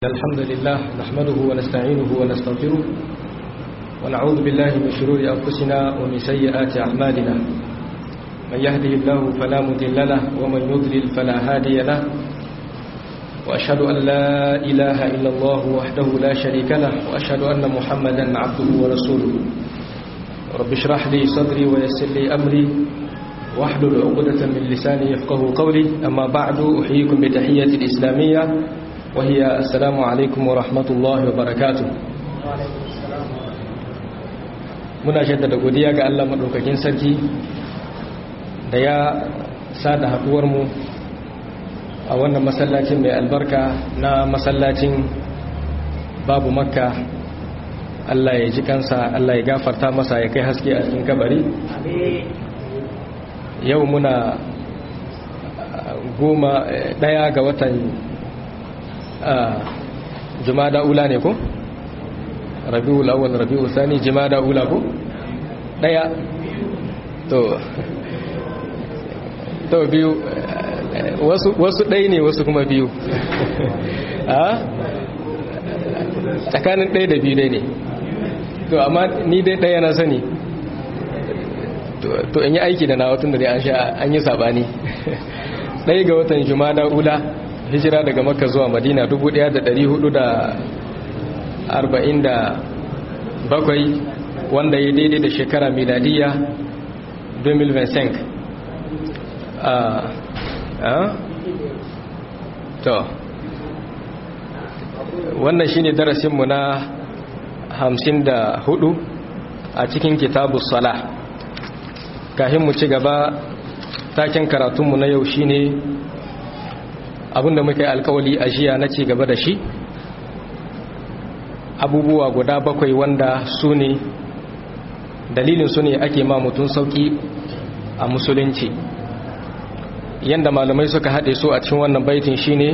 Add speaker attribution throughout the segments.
Speaker 1: الحمد لله نحمده ونستعينه ونستغفره ونعوذ بالله من شرور أنفسنا ومن سيئات أعمالنا من يهده الله فلا مضل له ومن يضلل فلا هادي له وأشهد أن لا إله إلا الله وحده لا شريك له وأشهد أن محمدا عبده ورسوله رب اشرح لي صدري ويسر لي أمري واحلل عقدة من لساني يفقه قولي أما بعد أحييكم بتحية الإسلامية وهي السلام عليكم ورحمة الله وبركاته muna jaddada godiya ga Allah madaukakin sarki da ya sada haduwar mu a wannan masallacin mai albarka na masallacin babu makka Allah ya ji kansa Allah ya gafarta masa ya kai haske a cikin kabari yau muna goma daya ga watan jumada ula ne ko rabiul awwal rabiul thani jumada ula ko daya to to biyu wasu wasu dai ne wasu kuma biyu a tsakanin ɗaya da biyu dai ne to amma ni dai ɗaya na sani to in yi aiki da na watan da dai an sha an yi sabani ɗaya ga watan jumada ula hijira daga makka zuwa madina 1447 wanda ya daidai da shekara miladiya 2025 a a to wannan shine darasinmu na 54 a cikin kitabu sala kahin mu ci gaba taken karatunmu na yau shine abinda muka yi alkawali a jiya na ci gaba da shi abubuwa guda bakwai wanda su ne dalilin su ne ake ma mutum sauki a musulunci yanda malamai suka haɗe su a cikin wannan baitin shine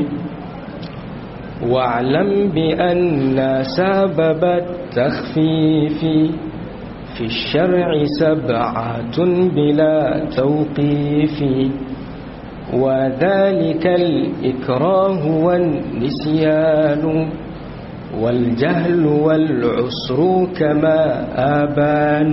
Speaker 1: wa'lam bi anna sababat takhfifi fi shar'i sab'atun bila tawqifi وذلك الإكراه والنسيان والجهل والعسر كما آبان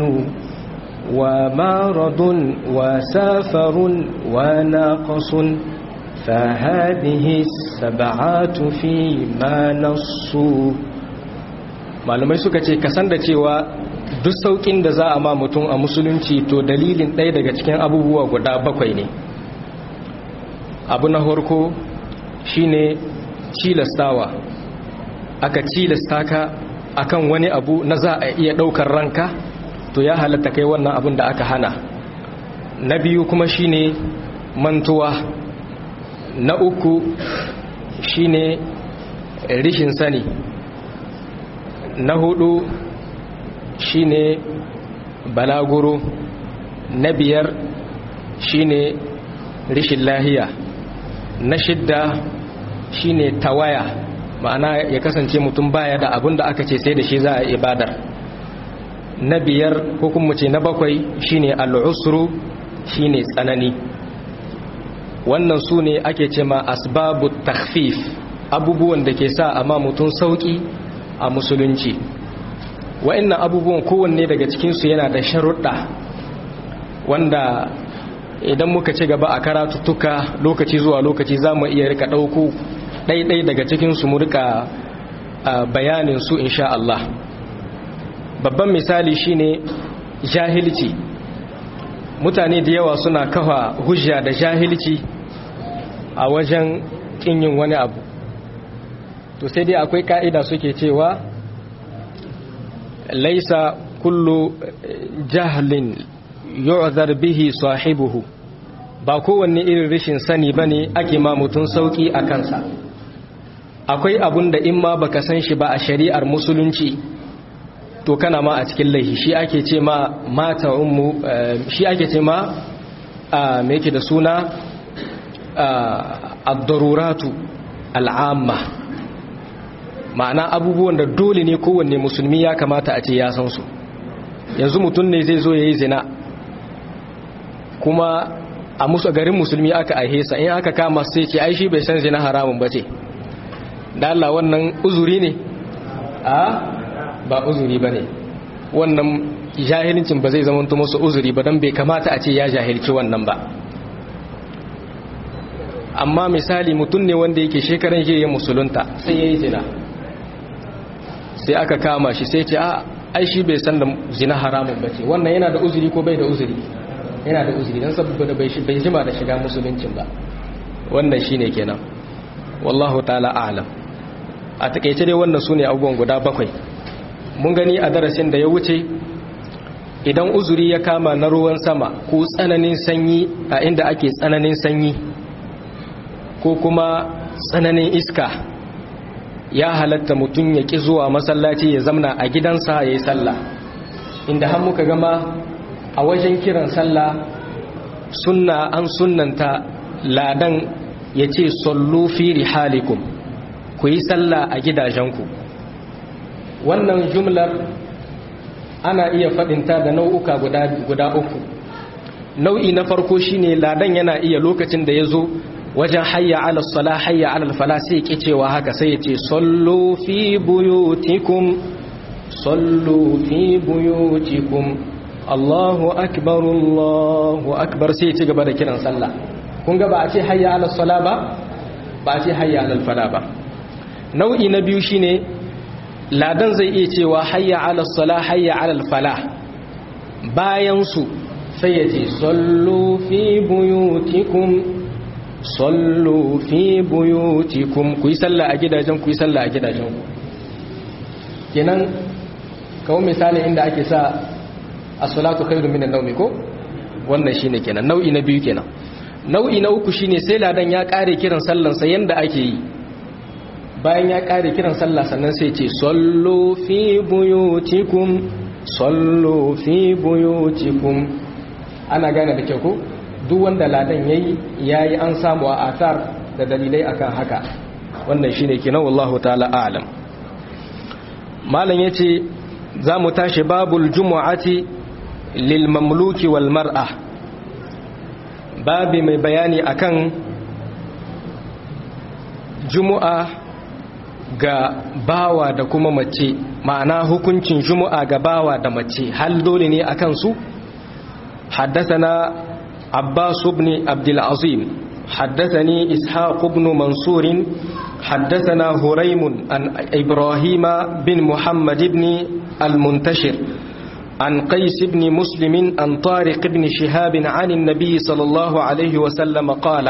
Speaker 1: ومارض وسافر وناقص فهذه السبعات فيما نصوا malamai suka ce kasan da cewa duk saukin da za a ma mutum a musulunci to dalilin ɗaya daga cikin abubuwa guda bakwai ne abu na harko shine cilastawa aka cilasta ka akan wani abu na za a iya daukar ranka to ya halatta kai wannan abun da aka hana na biyu kuma shine mantuwa na uku shine rishin sani na hudu shine balaguro na biyar shine rishin lahiya na shidda shine tawaya ma'ana ya kasance mutum baya da abin da aka ce sai da shi za a ibadar na biyar ko kuma ce na bakwai shine al'usru shine tsanani wannan su ne ake ce ma asbabu takhfif abubuwan da ke sa amma mutum sauki a musulunci wa'annan abubuwan kowanne daga cikinsu yana da sharuɗa wanda idan muka ci gaba a karatuttuka lokaci zuwa lokaci za mu iya rika ɗauko ɗaiɗai daga cikinsu mu rika bayanin su insha Allah babban misali shine jahilci mutane da yawa suna kafa hujja da jahilci a wajen yin wani abu to sai dai akwai ka'ida suke cewa laisa kullu jahlin yu'zar bihi sahibuhu ba kowanne irin rashin sani bane ake ma mutun sauki a kansa akwai abun da in ma baka san shi ba a shari'ar musulunci to kana ma a cikin laihi shi ake ce ma mata ummu shi ake ce ma me yake da suna ad-daruratu al'amma ma'ana abubuwan da dole ne kowanne musulmi ya kamata a ce ya san su yanzu mutum ne zai zo yayi zina kuma a musu garin musulmi aka aihe sa in aka kama sai ce ai shi bai san zina haramun bace da Allah wannan uzuri ne a ba uzuri ba ne wannan jahilcin ba zai zama musu uzuri ba don bai kamata a ce ya jahilci wannan ba amma misali mutum ne wanda yake shekaran ya musulunta sai ya yi zina sai aka kama shi sai ce a ai shi bai san da zina haramun ba ce wannan yana da uzuri ko bai da uzuri yana da uzuri don saboda bai jima da shiga musuluncin ba wannan shi ne kenan wallahu ta'ala a'lam a takaice dai wannan su ne abubuwan guda bakwai mun gani a darasin da ya wuce idan uzuri ya kama na ruwan sama ko tsananin sanyi a inda ake tsananin sanyi ko kuma tsananin iska ya halatta mutum ya ƙi zuwa masallaci ya zamna a gidansa ya yi sallah inda har muka gama a wajen kiran sallah sunna an sunnanta ladan ya ce sallu fi rihalikum ku yi sallah a gidajenku wannan jumlar ana iya faɗinta da nau'uka guda uku nau'i na farko shine ladan yana iya lokacin da ya zo wajen hayya ala sala hayya ala fala sai ke cewa haka sai ya ce sallu fi buyutikum sallu fi buyutikum Allahu akbar Allahu akbar sai ya ci gaba da kiran sallah kun ga ba a ce hayya ala sala ba ba a ce hayya ala fala ba nau'i na biyu shine ladan zai iya cewa hayya ala sala hayya ala fala bayan su sai ya ce sallu fi buyutikum sallu fi buyutikum ku yi sallah a gidajen ku yi sallah a gidajen ku kenan kawo misali inda ake sa as-salatu khairu minan nawmi ko wannan shine kenan nau'i na biyu kenan nau'i na uku shine sai ladan ya kare kiran sallan sa yanda ake yi bayan ya kare kiran sallah sannan sai ce sallu fi buyutikum sallu fi buyutikum ana gane da kyau ko duk wanda ladan yayi yayi an samu a athar da dalilai akan haka wannan shine kenan wallahu ta'ala a'lam malam yace zamu tashi babul jumu'ati lil mamluki wal mar'a babi mai bayani akan jumu'a ga bawa da kuma mace ma'ana hukuncin jumu'a ga bawa da mace hal dole ne akan su حدثنا عباس بن عبد العظيم حدثني إسحاق بن منصور حدثنا هريم عن إبراهيم بن محمد بن المنتشر عن قيس بن مسلم عن طارق بن شهاب عن النبي صلى الله عليه وسلم قال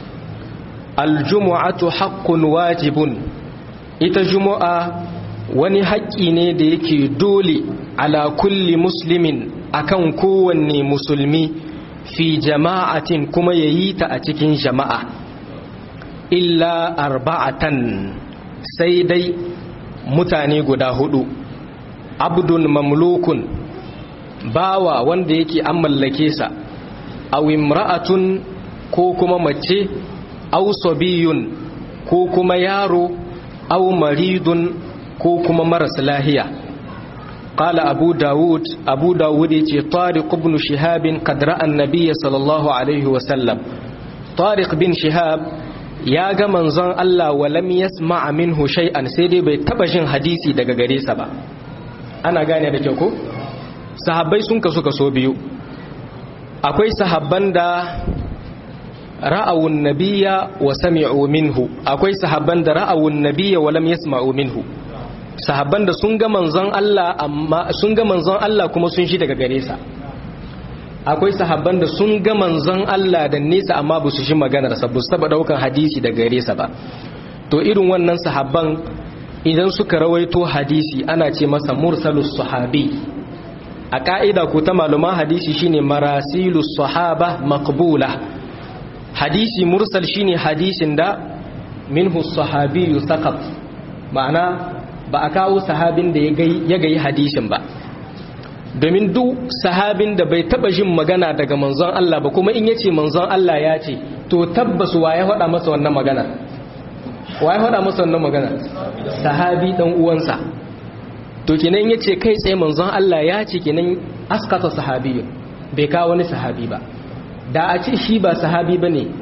Speaker 1: الجمعة حق واجب إتجمع wani haƙƙi ne da yake dole ala kulli muslimin akan kowanne musulmi fi jama'atin kuma ya yi ta a cikin jama'a illa arba'atan sai dai mutane guda hudu abdun mamlukun bawa wanda yake an mallake sa aw imra'atun ko kuma mace aw sabiyun ko kuma yaro aw maridun ko kuma maras lahiya قال أبو داود أبو داود طارق بن شهاب قد رأى النبي صلى الله عليه وسلم طارق بن شهاب يا ga manzon Allah walam yasma minhu shay'an sai dai bai taba jin hadisi daga gare sa ba ana gane da kyau ko sahabbai sun kasu kaso biyu akwai sahabban da ra'awun nabiyya wa sami'u minhu akwai sahabban da ra'awun nabiyya wa lam yasma'u minhu sahabban da sun ga manzon Allah amma sun ga manzon Allah kuma sun shi daga gare sa akwai sahabban da sun ga manzon Allah da nesa amma ba su shi maganar sa ba su taba daukan hadisi daga gare sa ba to irin wannan sahabban idan suka rawaito hadisi ana ce masa mursalus sahabi a ka'ida ko ta maluman hadisi shine marasilus sahaba maqbula hadisi mursal shine hadisin da minhu sahabi saqat ma'ana ba a kawo sahabin da ya gayi hadisin ba domin duk sahabin da bai taba jin magana daga manzon Allah ba kuma in yace manzon Allah ya ce to tabbas wa ya faɗa masa wannan magana wa ya faɗa masa wannan magana sahabi dan uwansa to kenan yace kai tsaye manzon Allah ya ce kenan askata sahabiyyu bai kawo wani sahabi ba da a ce shi ba sahabi bane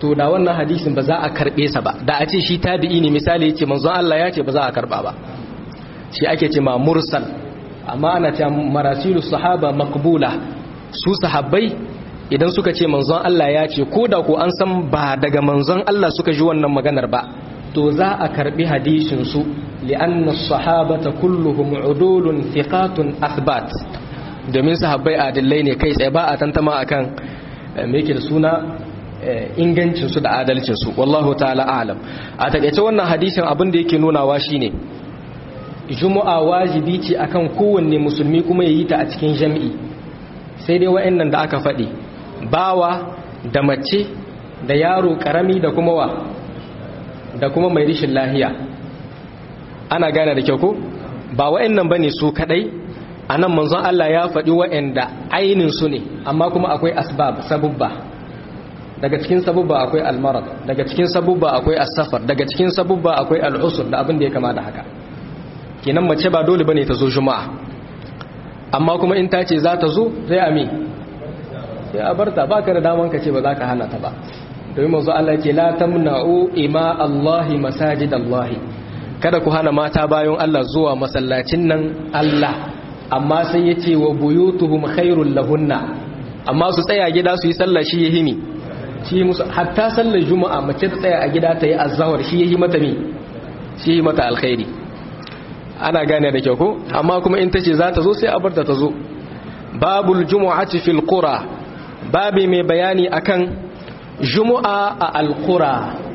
Speaker 1: to da wannan hadisin ba za a karbe sa ba da a ce shi tabi'i ne misali yace manzon Allah ya ce ba za a karba ba shi ake ce ma mursal amma ana ce marasilus sahaba maqbula su sahabbai idan suka ce manzon Allah ya ce ko da ko an san ba daga manzon Allah suka ji wannan maganar ba to za a karbi hadisin su li'anna sahabata kulluhum udulun thiqatun athbat domin sahabbai adillai ne kai tsaye ba a tantama akan me yake da suna ingancin su da adalcin su wallahu ta'ala a'lam a takeice wannan hadisin abin da yake nunawa shine juma'a wajibi ce akan kowanne musulmi kuma yayi ta a cikin jami'i sai dai wa'annan da aka faɗi bawa da mace da yaro karami da kuma wa da kuma mai rishin lahiya ana gane da kyau ko ba wa'annan bane su kadai anan manzon Allah ya faɗi wa'anda ainin su ne amma kuma akwai asbab sabubba daga cikin sabubba akwai almarad daga cikin sabubba akwai as-safar daga cikin sabubba akwai al-usr da abin da ya kama da haka kenan mace ba dole bane ta zo juma'a amma kuma in ta ce za ta zo sai ami sai a barta ba ka da daman ka ce ba za ka hana ta ba domin manzo Allah ce la tamna'u ima Allahi masajid Allahi kada ku hana mata bayan Allah zuwa masallacin nan Allah amma sai ya ce wa buyutuhum khairul lahunna amma su tsaya gida su yi sallah shi yahi mi shi musu hatta sallar juma'a mace ta tsaya a gida ta yi azhar shi yahi mata mi shi yahi mata alkhairi ana gane da kyau ko amma kuma in tace za ta zo sai a bar ta zo babul jumu'ati fil qura babi mai bayani akan jumu'a a alqura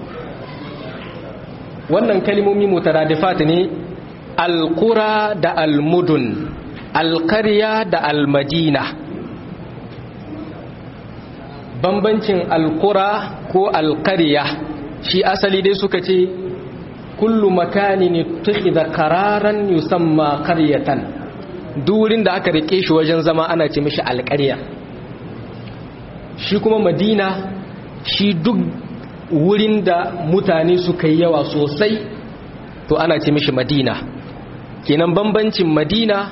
Speaker 1: wannan kalmomi mutaradifat ne alqura da almudun alqarya da almadina bambancin alqura ko alqarya shi asali dai suka ce kullu makanin ittakhidha qararan yusamma qaryatan durin da aka rike shi wajen zama ana ce mishi alƙarya shi kuma madina shi duk wurin da mutane suka yi yawa sosai to ana ce mishi madina kenan bambancin madina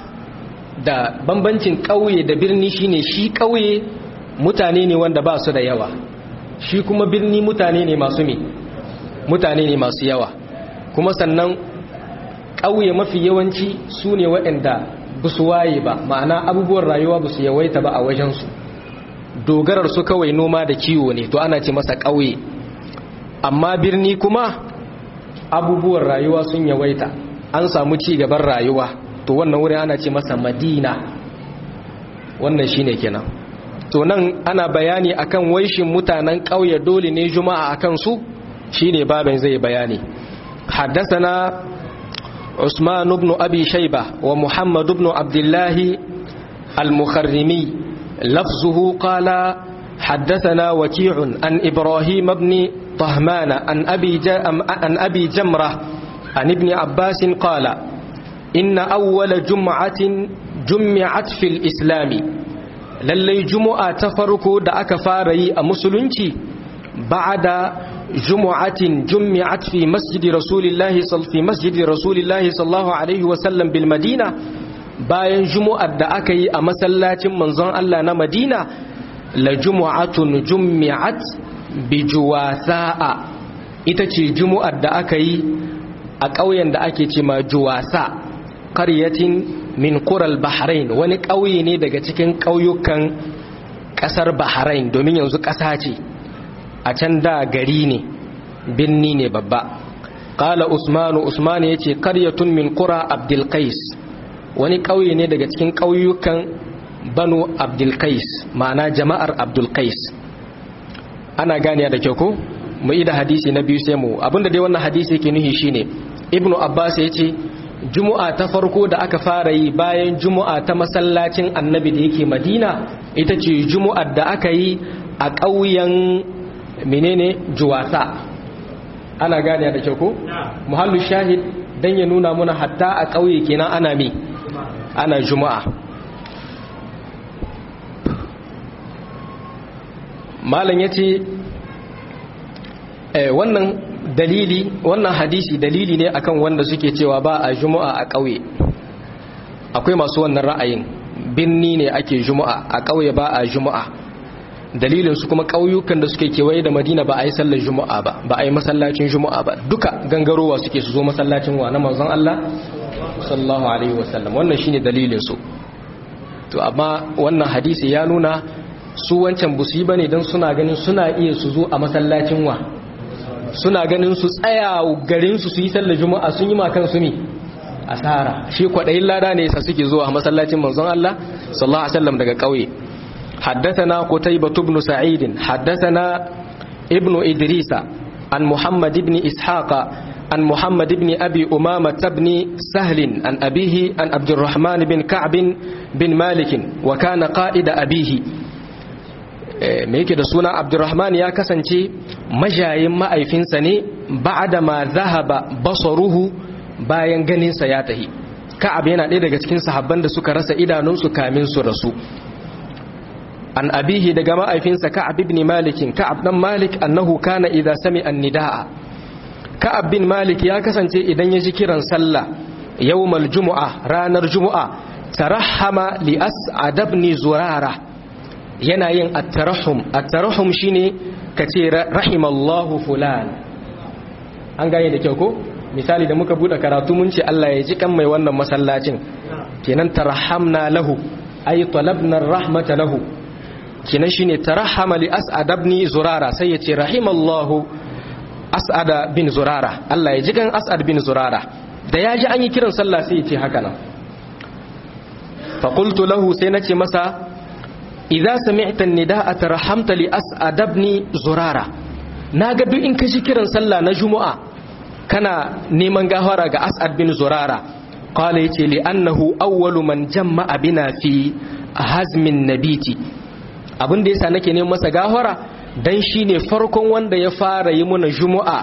Speaker 1: da bambancin ƙauye da birni shine shi ƙauye mutane ne wanda ba su da yawa shi kuma birni mutane ne masu me mutane ne masu yawa kuma sannan ƙauye mafi yawanci su ne waɗanda ba su waye ba ma'ana abubuwan rayuwa ba su yawaita ba a wajensu dogarar su kawai noma da kiwo ne to ana ce masa ƙauye amma birni kuma abubuwan rayuwa sun yawaita an samu ci gaban rayuwa to wannan wurin ana ce masa madina wannan shine kenan to nan ana bayani akan waishin mutanen ƙauye dole ne juma'a akan su shine babin zai bayani حدثنا عثمان بن أبي شيبة ومحمد بن عبد الله المخرمي لفظه قال حدثنا وكيع عن إبراهيم بن طهمان عن أبي, عن أبي جمرة عن ابن عباس قال إن أول جمعة جمعت في الإسلام للي جمعة تفرق دعك فاري أمسلنتي بعد جمعة جمعت في مسجد رسول الله صل في مسجد رسول الله صلى الله عليه وسلم بالمدينة bayan jumu'ar da aka yi a masallacin manzon Allah na Madina la jumu'atun jummi'at bi juwasa'a ita ce jumu'ar da aka yi a ƙauyen da ake ce ma juwasa qaryatin min qural bahrain wani ƙauye ne daga cikin ƙauyukan ƙasar bahrain domin yanzu ƙasa ce a can da gari ne binni ne babba qala usmanu usman yace qaryatun min qura abdul qais wani ƙauye ne daga cikin ƙauyukan banu abdul qais ma'ana jama'ar abdul qais ana ganiya da kyau ko mu yi da hadisi na biyu sai mu abinda dai wannan hadisi yake nuhi shine ibnu abbas yace jumu'a ta farko da aka fara yi bayan jumu'a ta masallacin annabi da yake madina ita ce jumu'ar da aka yi a ƙauyen menene juwasa ana gane da kyau ko muhallu shahid dan ya nuna muna hatta a ƙauye kenan ana mi ana juma'a malam yace eh wannan dalili wannan hadisi dalili ne akan wanda suke cewa ba a juma'a a ƙauye akwai masu wannan ra'ayin binni ne ake juma'a a ƙauye ba a juma'a dalilin su kuma ƙauyukan da suke kewaye da madina ba a yi sallar juma'a ba ba a yi masallacin juma'a ba duka gangarowa suke su zo masallacin wa na manzon Allah sallallahu alaihi wasallam wannan shine dalilin su to amma wannan hadisi ya nuna su wancan busu bane dan suna ganin suna iya su zo a masallacin wa suna ganin su tsaya garin su su yi sallar juma'a sun yi ma kansu ne asara shi kwadayin lada ne yasa suke zuwa a masallacin manzon Allah sallallahu alaihi wasallam daga kauye حدثنا قتيبة بن سعيد حدثنا ابن إدريس عن محمد بن إسحاق عن محمد بن أبي أمامة بن سهل عن أبيه عن عبد الرحمن بن كعب بن مالك وكان قائد أبيه me yake da suna abdurrahman ya kasance majayin ma'aifinsa ne ba'da ma zahaba basaruhu bayan ganinsa ya tahi ka'ab yana ɗaya daga cikin sahabban da suka rasa idanunsu kamin su rasu an abihi daga ma'aifinsa ka'ab ibn malik ka'ab dan malik annahu kana idza sami'a an-nidaa ka'ab bin malik ya kasance idan ya ji kiran sallah yawmal jumu'a ranar jumu'a tarahama li as'ad ibn zurara yana yin at-tarahum at-tarahum shine kace rahimallahu fulan an gane da kyau ko misali da muka bude karatu mun ce Allah ya ji kan mai wannan masallacin kenan tarahamna lahu ay talabna rahmata lahu kenan shine tarahama li as'ad ibn zurara sai ya ce rahimallahu as'ad bin zurara Allah ya ji kan as'ad bin zurara da ya ji an yi kiran sallah sai ya ce haka nan fa qultu lahu sai nace masa idza sami'ta an-nidaa tarahamta li as'ad ibn zurara naga duk in ka ji kiran sallah na juma'a kana neman gafara ga as'ad bin zurara qala yace li annahu awwalu man jama'a bina fi hazmin nabiti abin da yasa nake neman masa gafara dan shine farkon wanda ya fara yi muna juma'a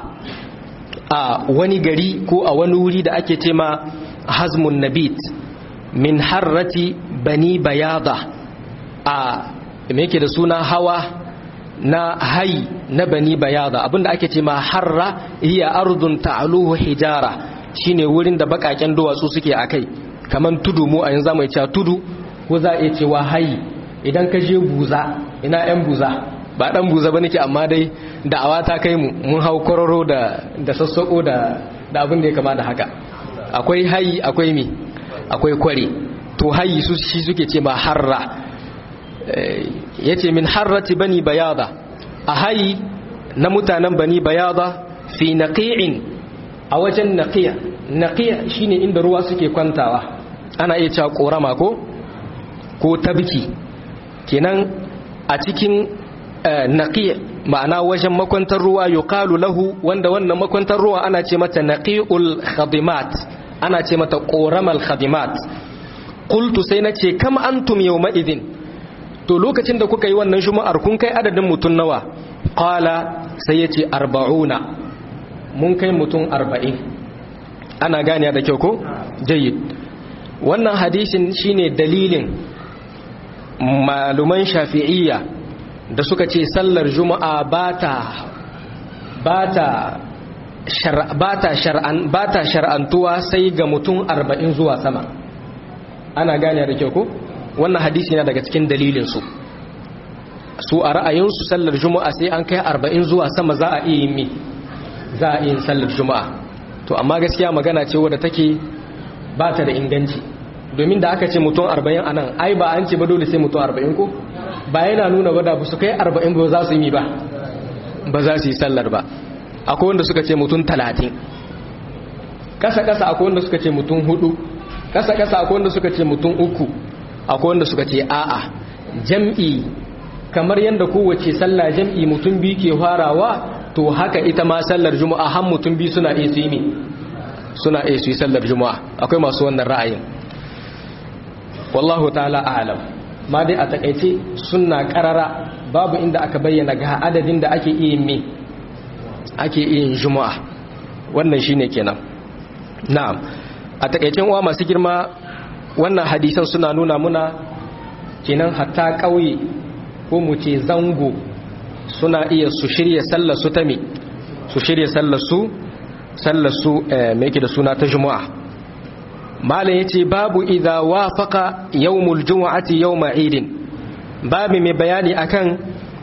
Speaker 1: a wani gari ko a wani wuri da ake ce ma hazmun nabit min harrati bani bayada a me yake da suna hawa na hai na bani bayada abinda ake ce ma harra hiya ardun ta'aluhu hijara shine wurin da bakaken duwatsu suke akai kaman tudu mu a yanzu zamu cewa tudu ko za a iya cewa hai idan ka je buza ina yan buza ba dan buza ba nake amma dai da'awa ta kai mu mun hau kororo da da sassako da da abin da ya kama da haka akwai hayi akwai mi akwai kware to hayi su shi suke ce ma harra yace min harrati bani bayada a hayi na mutanen bani bayada fi naqi'in a wajen naqiya naqiya shine inda ruwa suke kwantawa ana iya cewa korama ko ko tabki kenan a cikin naqiya ma'ana wajen makwantar ruwa yuqalu lahu wanda wannan makwantar ruwa ana ce mata naqiul khadimat ana ce mata qoramal khadimat qultu sai nace kam antum yawma idhin to lokacin da kuka yi wannan juma'ar kun kai adadin mutun nawa qala sai yace arba'una mun kai mutun arba'in ana gane da kyau ko jayyid wannan hadisin shine dalilin maluman shafi'iyya da suka ce sallar juma'a ba ta shar'antuwa sai ga mutum arba'in zuwa sama ana gane da kyau ko wannan hadisi na daga cikin dalilinsu su a ra'ayinsu sallar juma'a sai an kai arba'in zuwa sama za a iya yin mi za a iya yin sallar juma'a to amma gaskiya magana ce wadda take ba ta da inganci domin da aka ce mutum arba'in a nan ai ba an ce ba dole sai mutum arba'in ko ba yana nuna ba da su kai arba'in ba za su yi ba ba za su yi sallar ba akwai wanda suka ce mutum talatin kasa-kasa akwai wanda suka ce mutum hudu kasa-kasa akwai wanda suka ce mutum uku akwai wanda suka ce a'a jam'i kamar yadda kowace sallah jam'i mutum biyu ke farawa to haka ita ma sallar juma'a har mutum biyu suna iya su yi suna iya su yi sallar juma'a akwai masu wannan ra'ayin wallahu ta'ala a'lam ma dai a takaice suna karara babu inda aka bayyana ga adadin da ake iya me ake iya juma'a wannan shine kenan na'am a takaicen uwa masu girma wannan hadisan suna nuna muna kenan hatta kauye ko mu ce zango suna iya su shirya sallar su ta me su shirya sallar su sallar su me yake da suna ta juma'a malam yace babu idza wafaqa yawmul jumu'ati yawma idin babu mai bayani akan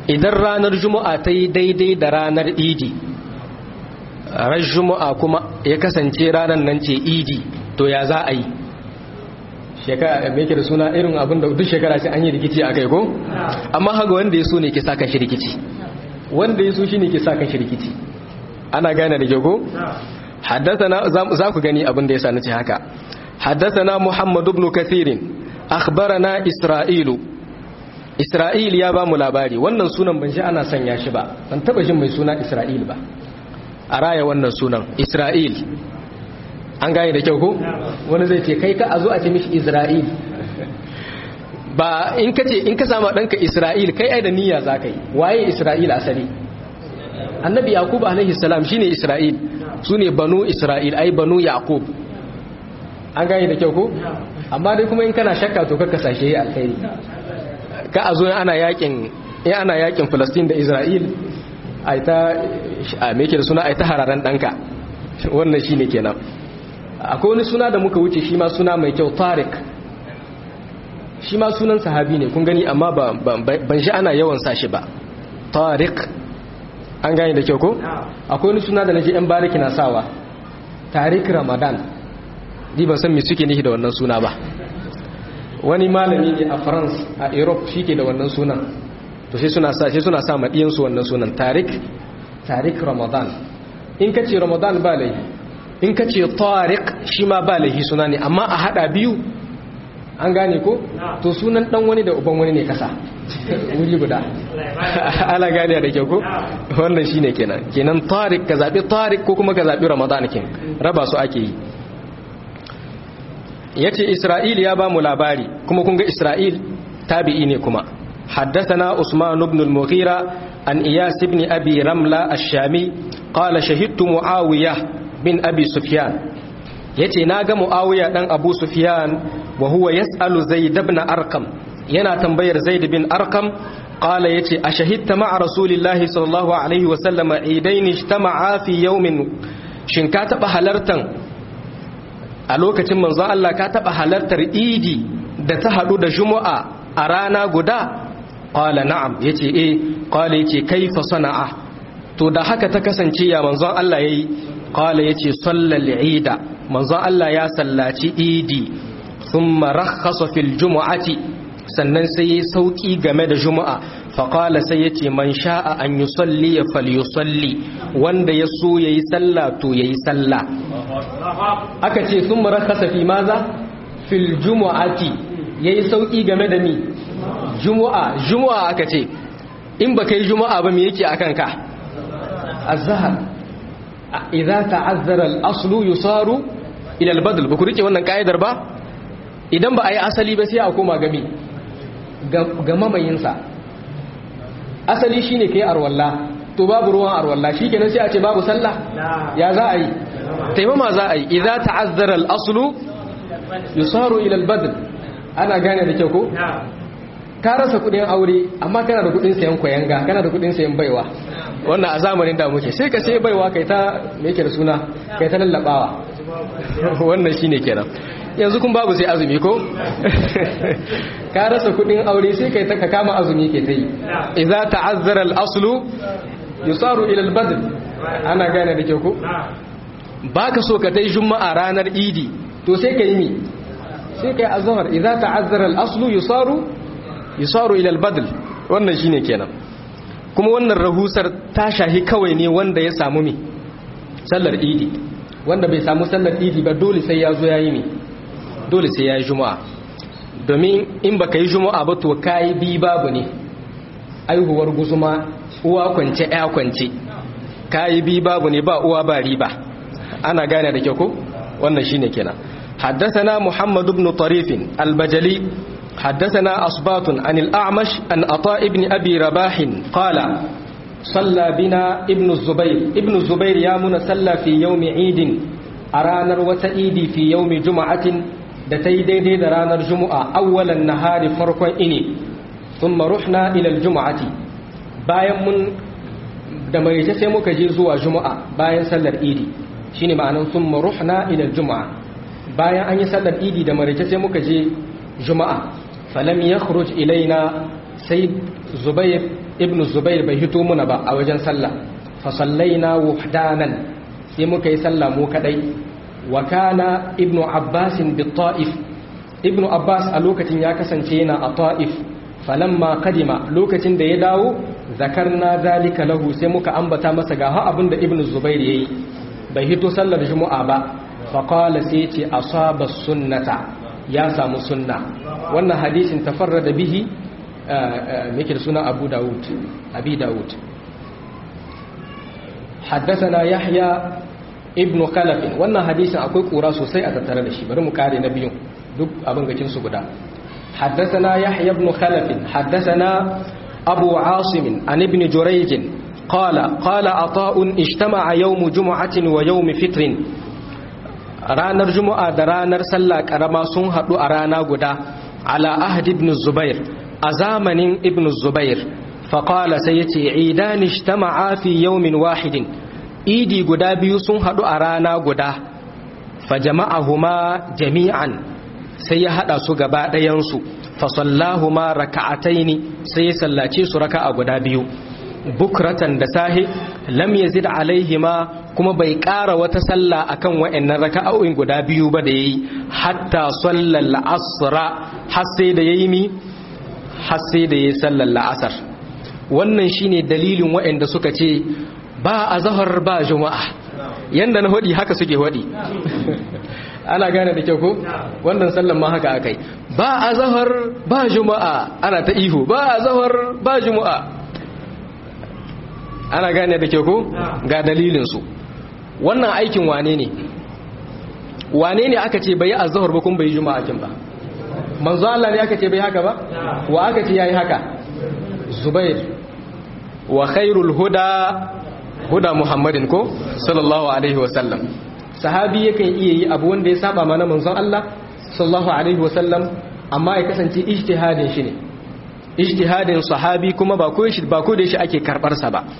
Speaker 1: idan ranar juma'a ta yi daidai da ranar idi ran juma'a kuma ya kasance ranar nan ce idi to ya za a yi shekara mai ke da suna irin abin da duk shekara ce an yi rikici a kai ko amma haga wanda ya so ne ke sa kan shi rikici wanda ya so shi ne ke sa kan shi rikici ana gane da ke ko حدثنا za ku gani abin da ya sa nace haka حدثنا محمد بن كثير أخبرنا إسرائيل إسرائيل يا بامو labari wannan sunan ban ji ana sanya shi ba ban taba jin mai suna Isra'il ba a raya wannan sunan Isra'il an gane da kyau ko wani zai ce kai ka a zo a ce mishi Isra'il ba in ka ce in ka sama ɗanka Isra'il kai ai da niyya za ka yi waye Isra'il asali annabi Yaqub alaihi salam shine Isra'il su ne banu Isra'il ai banu Yaqub an gane da kyau ko amma dai kuma in kana shakka to kakka sashe alkhairi ka a zo ana yakin in ana yakin Palestine da Isra'il ai ta a me da suna ai ta hararan danka wannan shine kenan akwai wani suna da muka wuce shi ma suna mai kyau Tariq shi ma sunan sahabi ne kun gani amma ban shi ana yawan sa shi ba Tariq an gane da kyau ko akwai wani suna da naji yan bariki na sawa Tariq Ramadan ni ban san me suke nishi da wannan suna ba wani malami ne a France a Europe shike da wannan sunan to sai suna sa sai suna sa madiyan su wannan sunan Tariq Tariq Ramadan in kace Ramadan ba laifi in kace Tariq shi ma ba laifi suna ne amma a hada biyu an gane ko to sunan dan wani da uban wani ne kasa wuri guda ala gane da kyau ko wannan shine kenan kenan Tariq ka zabi Tariq ko kuma ka zabi Ramadan kin raba su ake yi ya ce isra'il ya ba mu labari kuma kunga isra'il tabi'i ne kuma حدثنا عثمان بن المغيرة عن إياس بن أبي رملة الشامي قال شهدت معاوية بن أبي سفيان يتي ناغا معاوية بن أبو سفيان وهو يسأل زيد بن أرقم ينا تنبير زيد بن أرقم قال يتي أشهدت مع رسول الله صلى الله عليه وسلم عيدين اجتمعا في يوم شنكات بحلرتن a lokacin manzon Allah ka taba halartar idi da ta hadu da juma'a a rana guda qala na'am yace eh qala yace kaifa sana'a to da haka ta kasance ya manzon Allah yayi qala yace sallal ida manzon Allah ya sallaci idi thumma rakhasa fil jumu'ati sannan sai yayi sauki game da juma'a faƙala sai ya ce man sha'a an yi salli ya falyusalli wanda ya so ya yi sallah to ya yi sallah aka ce sun mara kasafi maza fil jumu'ati ya yi sauƙi game da ni jumu'a jumu'a aka ce in ba kai jumu'a ba me yake akan ka azhar idza ta'azzara al-aslu yusaru ila al-badl ba ku rike wannan ka'idar ba idan ba a yi asali ba sai a koma gami ga mamayinsa asali shine kai arwalla to babu ruwan arwalla shikenan sai a ce babu sallah ya za a yi taimama za a yi idza ta'azzara al-aslu yusaru ila al-badl ana gane da kyau ko ka rasa kudin aure amma kana da kudin sayan koyanga kana da kudin sayan baiwa wannan a zamanin da muke sai ka sai baiwa kai ta me yake da suna kai ta lallabawa wannan shine kenan yanzu kun babu sai azumi ko ka rasa kudin aure sai kai ta ka kama azumi ke ta yi idza ta'azzara al-aslu yusaru ila al-badl ana gane da ke ko baka so ka tai juma'a ranar idi to sai kai mi sai kai azhar idza ta'azzara al-aslu yusaru yusaru ila al-badl wannan shine kenan kuma wannan rahusar ta shahi kawai ne wanda ya samu mi sallar idi wanda bai samu sallar idi ba dole sai ya zo yayi mi dole sai ya yi juma'a domin in ba ka yi juma'a ba to ka yi bi babu ne aihuwar guzuma uwa kwance ya kwance ka yi bi babu ne ba uwa ba riba ana gane da kyau ko wannan shi ne kenan حدثنا محمد بن طريف البجلي حدثنا أصبات عن الأعمش عن عطاء بن أبي رباح قال صلى بنا ابن الزبير ابن الزبير يا من صلى في يوم عيد أرانا وتأيدي في يوم جمعة da ta yi daidai da ranar juma'a awwalan nahari farkon ini sun maruhna ilal juma'ati bayan mun da mai sai muka je zuwa juma'a bayan sallar idi shine ma'anan sun maruhna ilal juma'a bayan an yi sallar idi da mai sai muka je juma'a falam yakhruj ilaina sai zubair ibn zubair bai hito muna ba a wajen sallah fa sallaina wahdanan sai muka yi sallah mu kadai wa kana ibn abbas bi ta'if ibn abbas a lokacin ya kasance yana a ta'if falamma kadima lokacin da ya dawo zakarna zalika lahu sai muka ambata masa ga ha abinda ibn zubair yayi bai hito sallar juma'a ba fa qala sai ce asaba sunnata ya samu sunna wannan hadisin tafarrada bihi yake da suna abu dawud abi dawud حدثنا يحيى ابن خلف wannan hadisin akwai kura sosai a tattare da shi bari mu kare na biyun duk abin gacin su guda حدثنا يحيى بن خلف حدثنا أبو عاصم عن ابن جريج قال قال عطاء اجتمع يوم جمعة ويوم فطر ranar juma'a da ranar sallah karama sun haɗu a rana guda ala ahd ibn zubair a zamanin ibn zubair faƙala sai ya ce idani ijtama'a fi yawmin wahidin idi guda biyu sun haɗu a rana guda fa jama'ahuma jami'an sai ya haɗa su gaba ɗayansu fa sallahuma raka'ataini sai ya sallace su raka'a guda biyu bukratan da sahi lam yazid alaihima kuma bai ƙara wata sallah akan wa'annan raka'o'in guda biyu ba da yayi hatta sallal asra har sai da yayi mi har sai da yayi sallar la'asar wannan shine dalilin wa'anda suka ce ba azhar ba juma'a yanda na hodi haka suke hodi ana gane da kyau ko wannan sallan ma haka akai ba azhar ba juma'a ana ta ihu ba azhar ba juma'a ana gane da kyau ko ga dalilin su wannan aikin wane ne wane ne aka ce bai azhar ba kun bai juma'a kin ba manzo Allah ne aka ce bai haka ba wa aka ce yayi haka zubair wa khairul huda huda muhammadin ko sallallahu alaihi wasallam sahabi yakan iya yi abu wanda ya saba mana manzon Allah sallallahu alaihi wasallam amma ya kasance ijtihadin shi ne ijtihadin sahabi kuma ba ko shi ba ko da shi ake karbar sa ba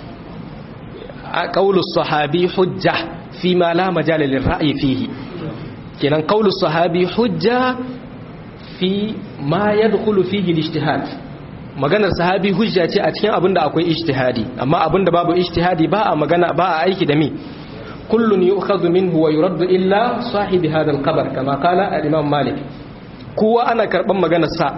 Speaker 1: qaulu sahabi hujja fi ma la majala lil ra'yi fihi kenan qaulu sahabi hujja fi ma yadkhulu fihi al-ijtihad maganar sahabi hujja ce a cikin abinda akwai ijtihadi amma abinda babu ijtihadi ba a magana ba a aiki da mi kullun yu'khadhu minhu wa yuraddu illa sahibi hadha al-qabr kama qala al-imam malik kowa ana karban maganar sa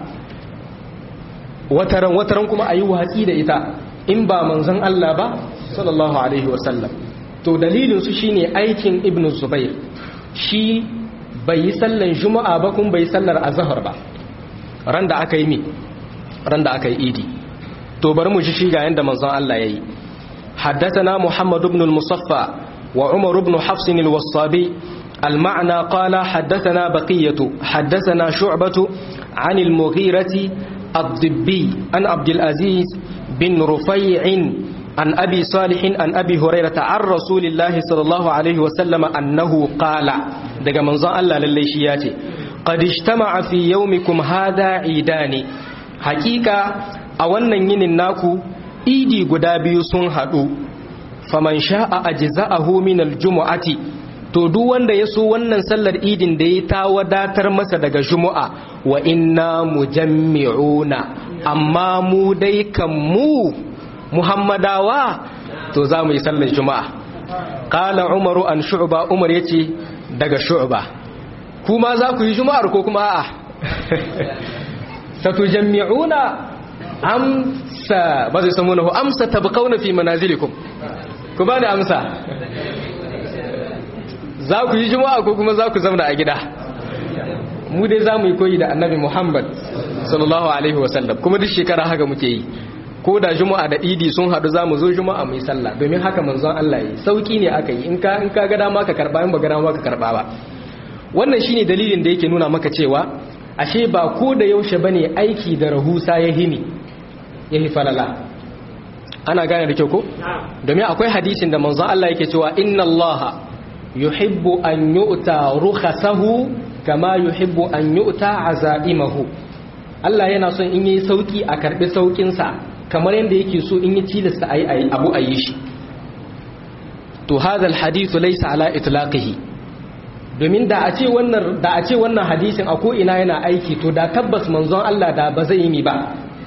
Speaker 1: wataran wataran kuma ayi watsi da ita in ba manzon Allah ba sallallahu alaihi wa sallam to dalilin su shine aikin ibnu zubair shi bai yi sallan juma'a ba kun bai sallar azhar ba ran da aka yi mi ran da aka yi idi to bari mu ji shi ga yanda manzon Allah yayi haddathana muhammad ibn al-musaffa wa umar ibn hafs al-wassabi المعنى قال حدثنا بقية حدثنا شعبة عن المغيرة الضبي عن عبد العزيز بن رفيع عن أبي صالح عن أبي هريرة عن رسول الله صلى الله عليه وسلم أنه قال دقى منظر الله لليشياتي قد اجتمع في يومكم هذا عيدان حقيقة أولا ينين ناكو إيدي قدابي سنهدو فمن شاء أجزاءه من الجمعة to duk wanda ya so wannan sallar idin da ya ta wadatar masa daga juma'a wa inna mujammi'una amma mu dai kan mu muhammadawa to za mu yi sallar juma'a qala umaru an shu'ba umar yace daga shu'ba kuma za ku yi juma'ar ko kuma a'a satujammi'una amsa ba zai samu nahu amsa tabqauna fi manazilikum ku bani amsa za ku yi juma'a ko kuma za ku zauna a gida mu dai za mu yi koyi da annabi muhammad sallallahu alaihi wasallam kuma duk shekara haka muke yi ko da juma'a da idi sun haɗu za mu zo juma'a mu yi sallah domin haka manzon Allah yi sauki ne aka yi in ka in ka ga dama ka karba in ba ga dama ka karba ba wannan shine dalilin da yake nuna maka cewa ashe ba ko da yaushe bane aiki da rahusa ya hini ya falala ana gane da kyau ko domin akwai hadisin da manzon Allah yake cewa inna Allah yuhibbu an yu'ta rukhasahu kama yuhibbu an yu'ta azaimahu Allah yana son in yi sauki a karbi saukin sa kamar yadda yake so in yi tilasta ayi abu ayi shi to hadha alhadith laysa ala itlaqihi domin da a ce wannan da a ce wannan hadisin a ko ina yana aiki to da tabbas manzon Allah da ba zai yi ba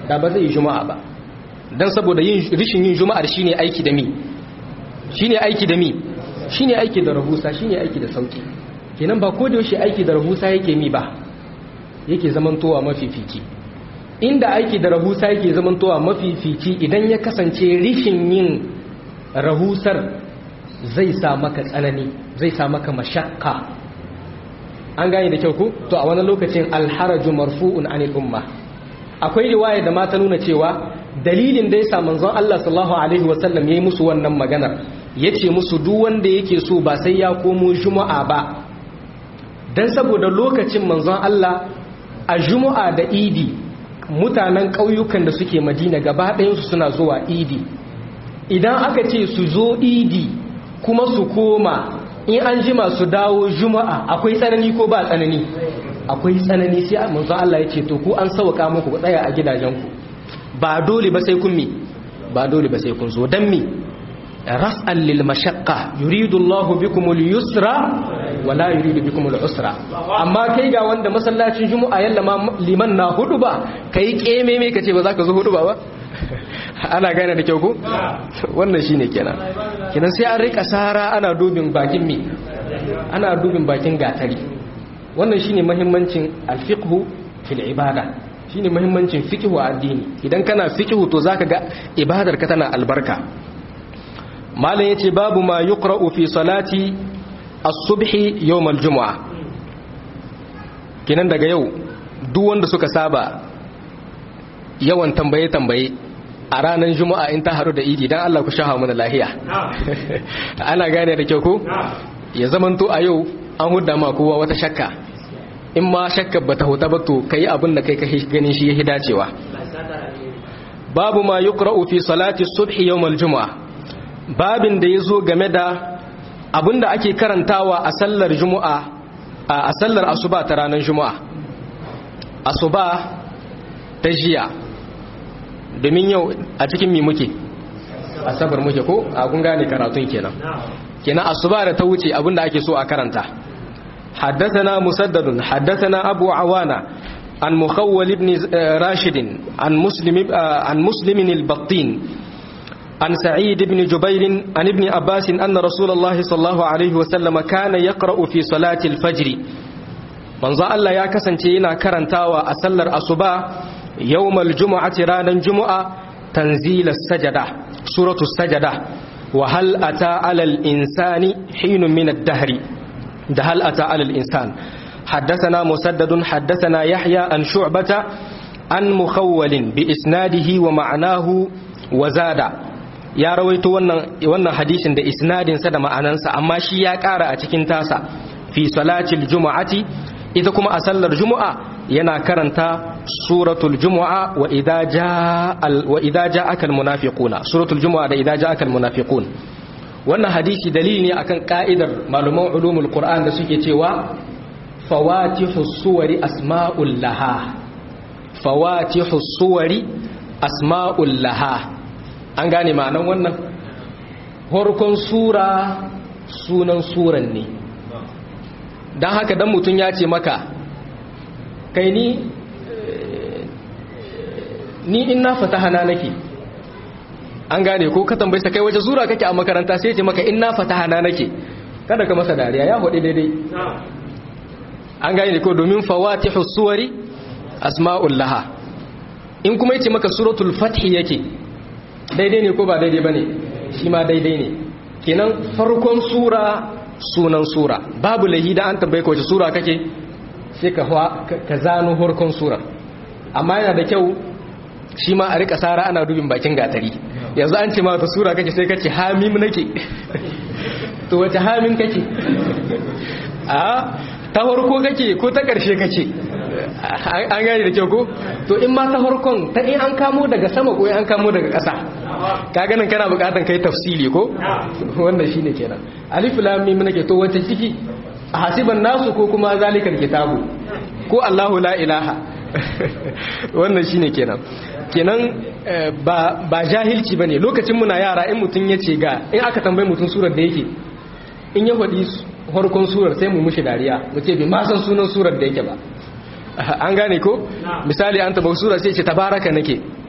Speaker 1: da ba zai yi juma'a ba dan saboda yin rishin yin juma'ar shine aiki da mi shine aiki da mi shine aiki da rahusa shine aiki da sauki kenan ba ko da yaushe aiki da rahusa yake mi ba yake zamantowa mafifici inda aiki da rahusa yake zamantowa mafifici idan ya kasance rishin yin rahusar zai sa maka tsanani zai sa maka mashakka an gane da kyau ku to a wani lokacin alharaju marfu'un anil umma akwai riwaya da mata nuna cewa dalilin da yasa manzon Allah sallallahu alaihi wasallam yayi musu wannan maganar yace musu duk wanda yake so ba sai ya komo juma'a ba dan saboda lokacin manzon Allah a juma'a da idi mutanen ƙauyukan da suke madina gaba ɗayansu suna zuwa idi idan aka ce su zo idi kuma su koma in an jima su dawo juma'a akwai tsanani ko ba tsanani akwai tsanani sai manzo Allah ya ce to ku an sauka muku ku tsaya a gidajenku ba dole ba sai kun mi ba dole ba sai kun zo dan mi ras'an lil mashaqqa yuridu Allah bikum al yusra wa la yuridu bikum al usra amma kai ga wanda masallacin juma'a yalla ma liman na hudu ba kai keme me kace ba za ka zo hudu ba ba ana gane da kyau ko wannan shine kenan kenan sai an rika sara ana dubin bakin mi ana dubin bakin gatari wannan shine muhimmancin alfiqhu fil ibada shine muhimmancin fiqhu a addini idan kana fiqhu to zaka ga ibadar ka tana albarka malam yace babu ma yuqra'u fi salati as-subhi yawm al-jum'a kenan daga yau duk wanda suka saba yawan tambaye tambaye a ranar juma'a in ta haru da idi dan Allah ku shaha mana lahiya ana gane da kyau ko ya zamanto a yau an hudda ma kowa wata shakka in ma shakka bata huta ba to kai abin da kai ka ganin shi yahi dacewa babu ma yuqra'u fi salati subhi yawm al-jum'a babin da yazo game da abin da ake karantawa a sallar juma'a a sallar asuba ta ranar juma'a asuba ta jiya domin yau a cikin mi muke asabar muke ko a kun gane karatun kenan kenan asuba da ta wuce abinda ake so a karanta حدثنا مسدد حدثنا أبو عوانة عن مخول بن راشد عن مسلم عن مسلم البطين عن سعيد بن جبير عن ابن عباس أن رسول الله صلى الله عليه وسلم كان يقرأ في صلاة الفجر من ظل الله يا كسنتينا كرنتاوى أسلر أصبا يوم الجمعة رانا جمعة تنزيل السجدة سورة السجدة وهل أتى على الإنسان حين من الدهر ده هل أتى على الإنسان حدثنا مسدد حدثنا يحيى عن شعبة عن مخول بإسناده ومعناه وزاد ya rawaito wannan wannan hadisin da isnadin sa da ma'anansa amma shi ya ƙara a cikin tasa fi salatil jumu'ati ita kuma a sallar jumu'a yana karanta suratul jumu'a wa idza jaa wa idza ja'aka al munafiquna suratul jumu'a da idza ja'aka al munafiqun wannan hadisi dalili ne akan ka'idar maluman ulumul qur'an da suke cewa fawatihus suwari asma'ul laha fawatihus suwari asma'ul laha an gane ma'anan wannan horkon sura sunan suran ne don haka dan mutum ya ce maka kai ni ni in na fata hana nake an gane ko ka tambayi kai waje sura kake a makaranta sai ce maka in na fata hana nake kada ka masa dariya ya hudu daidai an gane ko domin fawatihu suwari asma'ul laha in kuma yace maka suratul fathi yake daidai ne ko ba daidai bane shi ma daidai ne kenan farkon sura sunan sura babu lahi da an tambaye ka wace sura kake sai ka ka zano farkon sura amma yana da kyau shi ma a rika sara ana dubin bakin gatari yanzu an ce ma wata sura kake sai kace hamim nake to wace hamim kake a ta farko kake ko ta karshe kake an gane da kyau ko to in ma ta farkon ta in an kamo daga sama ko in an kamo daga ƙasa ka ganin kana bukatan kai tafsili ko wannan shine kenan alif lam mim nake to wace ciki a hasiban nasu ko kuma zalikal kitabu ko Allahu la ilaha wannan shine kenan kenan ba ba jahilci bane lokacin muna yara in mutun yace ga in aka tambaye mutun surar da yake in ya faɗi farkon surar sai mu mushi dariya mu ce bi ma san sunan surar da yake ba an gane ko misali an taba sura sai ce tabaraka nake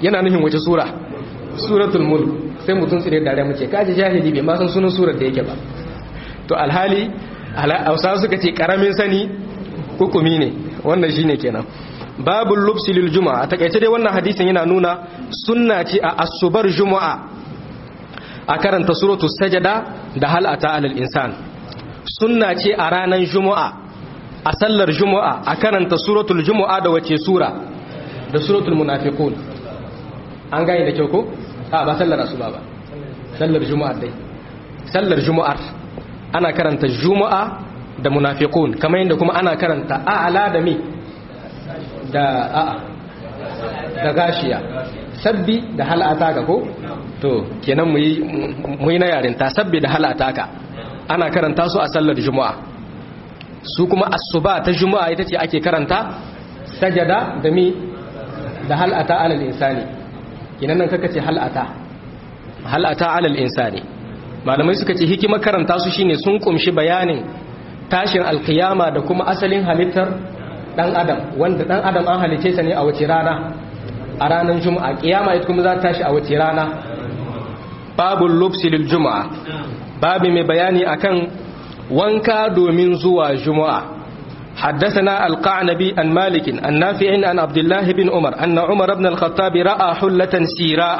Speaker 1: yana nufin wace sura suratul mulk sai mutum tsire da rai muke kaji jahili bai ma san sunan surar da yake ba to alhali hausa suka ce karamin sani hukumi ne wannan shine kenan babul lubsi lil juma'a a takaice dai wannan hadisin yana nuna sunna ce a asubar juma'a a karanta suratul sajada da hal ata alal insan sunna ce a ranar juma'a a sallar juma'a a karanta suratul juma'a da wace sura da suratul munafiqun an gane da kyau ko a ba sallar asuba ba sallar juma'ar dai sallar juma'ar ana karanta juma'a da munafiqun kamar yadda kuma ana karanta a'la da mi da a'a da gashiya sabbi da halata ka ko to kenan mu yi mu yi na yarinta sabbi da halata ka ana karanta su a sallar juma'a su kuma asuba ta juma'a ita ce ake karanta sajada da mi da halata alal insani kenan nan kaka ce halata halata alal insani malamai suka ce hikimar karanta su shine sun kumshi bayanin tashin alkiyama da kuma asalin halittar dan adam wanda dan adam an halice sa ne a wace rana a ranar juma'a kiyama ita kuma za ta tashi a wace rana babul lubsi lil juma'a babu mai bayani akan wanka domin zuwa juma'a حدثنا القعنبي عن مالك عن نافع عن عبد الله بن عمر أن عمر بن الخطاب رأى حلة سيراء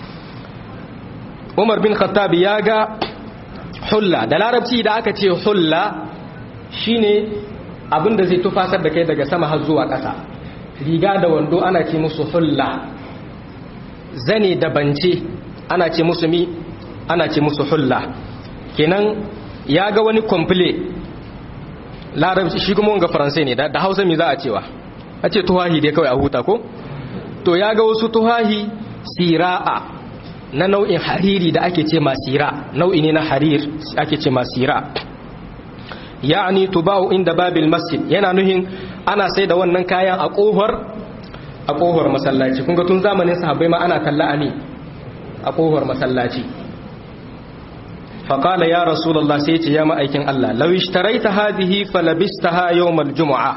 Speaker 1: عمر بن الخطاب ياغا حلة da larabci da aka ce hulla shine abin da zai tufasar da kai daga sama har zuwa ƙasa riga da wando ana ce musu hulla zane da bance ana ce musu mi ana ce musu hulla kenan ya ga wani komple larabci shi kuma wanga faransai ne da hausa mi za a cewa a ce tuhahi dai kawai a huta ko to ya ga wasu tuhahi sira'a na nau'in hariri da ake ce masira nau'i ne na harir ake ce masira ya'ani tuba'u inda babil masjid yana nuhin ana sai da wannan kayan a kohar a kohar masallaci kun ga tun zamanin sahabbai ma ana talla ami a kohar masallaci فقال يا رسول الله سيتي يا مأيكين الله لو اشتريت هذه فلبستها يوم الجمعة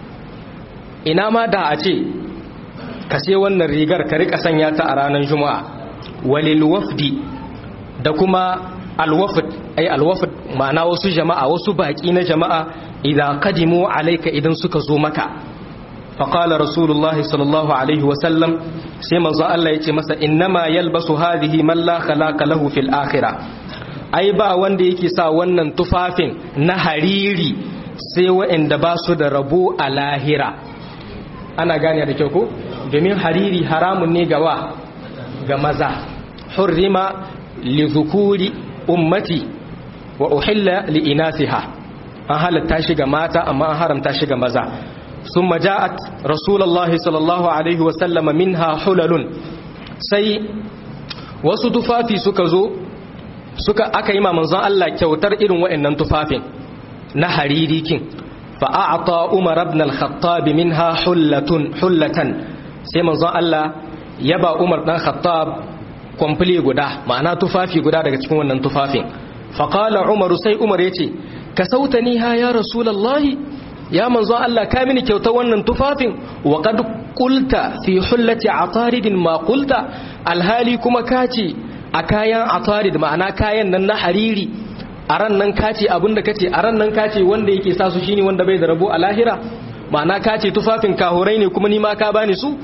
Speaker 1: ina ma da a ce ka sai wannan rigar ka rika sanya ta a ranar juma'a walil wafdi da kuma alwafd ai alwafd ma'ana wasu jama'a wasu baki na jama'a idan qadimu alayka idan suka zo maka faqala rasulullahi sallallahu alaihi wa sallam sai manzo Allah yace masa innama yalbasu hadhihi man la khalaqa lahu fil akhirah ai ba wanda yake sa wannan tufafin na hariri sai waɗanda ba su da rabo a lahira ana gane da kyau ko domin hariri haramun ne gawa ga maza hurrima li zukuri ummati wa uhilla li inasiha an halatta shi ga mata amma an haramta shi ga maza ثم جاءت رسول الله صلى الله عليه وسلم منها حلل sai wasu tufafi suka zo suka aka yi ma manzon Allah kyautar irin waɗannan tufafin na haririkin fa a'ta Umar ibn al-Khattab minha hullatun hullatan sai manzon Allah ya ba Umar dan Khattab komple guda ma'ana tufafi guda daga cikin wannan tufafin fa qala Umar sai Umar yace ka sautani ha ya rasulullahi ya manzon Allah ka mini kyautar wannan tufafin wa qad qulta fi hullati ataridin ma qulta alhali kuma kace a kayan atarid ma'ana kayan nan na hariri a ran nan kace abinda kace a ran nan kace wanda yake sa su shine wanda bai da rabo a lahira ma'ana kace tufafin kahurai ne kuma ni ma ka bani su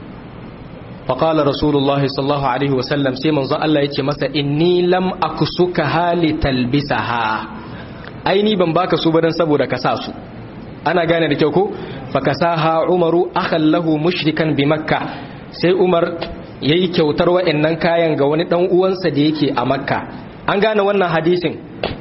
Speaker 1: faqala rasulullahi sallallahu alaihi wasallam sai manzo Allah yace masa inni lam aksuka hali talbisaha aini ban baka su ba dan saboda ka sa su ana gane da kyau ko fakasaha umaru akhan lahu mushrikan bi makka sai umar yayi kyautar wa'annan kayan ga wani dan uwansa da yake a makka an gane wannan hadisin